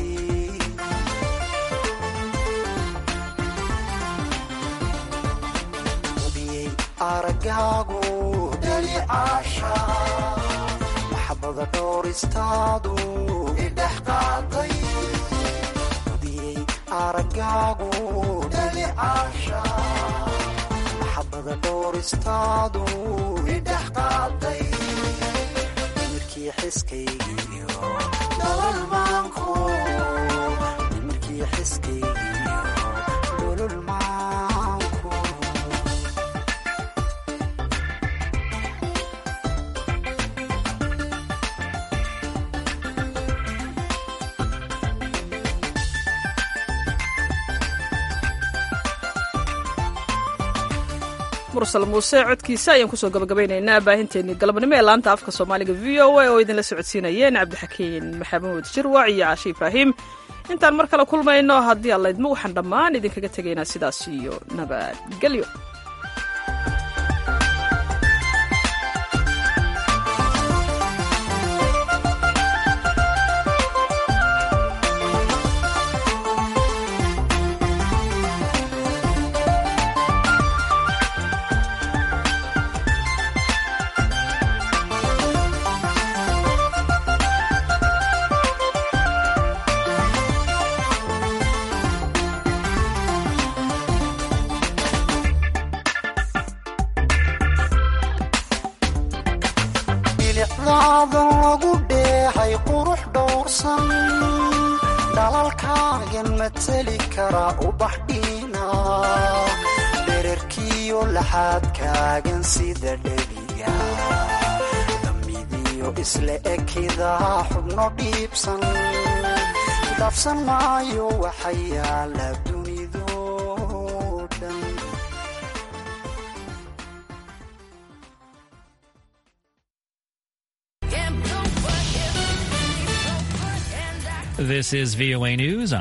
aragaagu dhalicaasha maxbada dhowristaadu idhex qaaday udiyey aragaagu dhalicaasha maxbada dhowristaadu idhex qaaday nimirkii xiskaygiyo nolol maanku nimirkii xiskaygiyo nolol maanku mursal muuse codkiisa ayaan kusoo gabagabaynaynaa baahinteennii galabnimo ee laanta afka soomaaliga v o a oo idinla socodsiinayeen cabdixakiin maxamuud jirwac iyo caashi ibraahim intaan mar kale kulmayno haddii allaydmo waxaan dhammaan idinkaga tegaynaa sidaas iyo nabadgelyo muuqaalkaagan mateli kara ubax dhiina dherarkiyo laxaadkaagan sida dhebiga damidiyo isla ekidaa xubno dhiibsan dhaafsan maayo waxa yaala dunido dhan This is VOA News.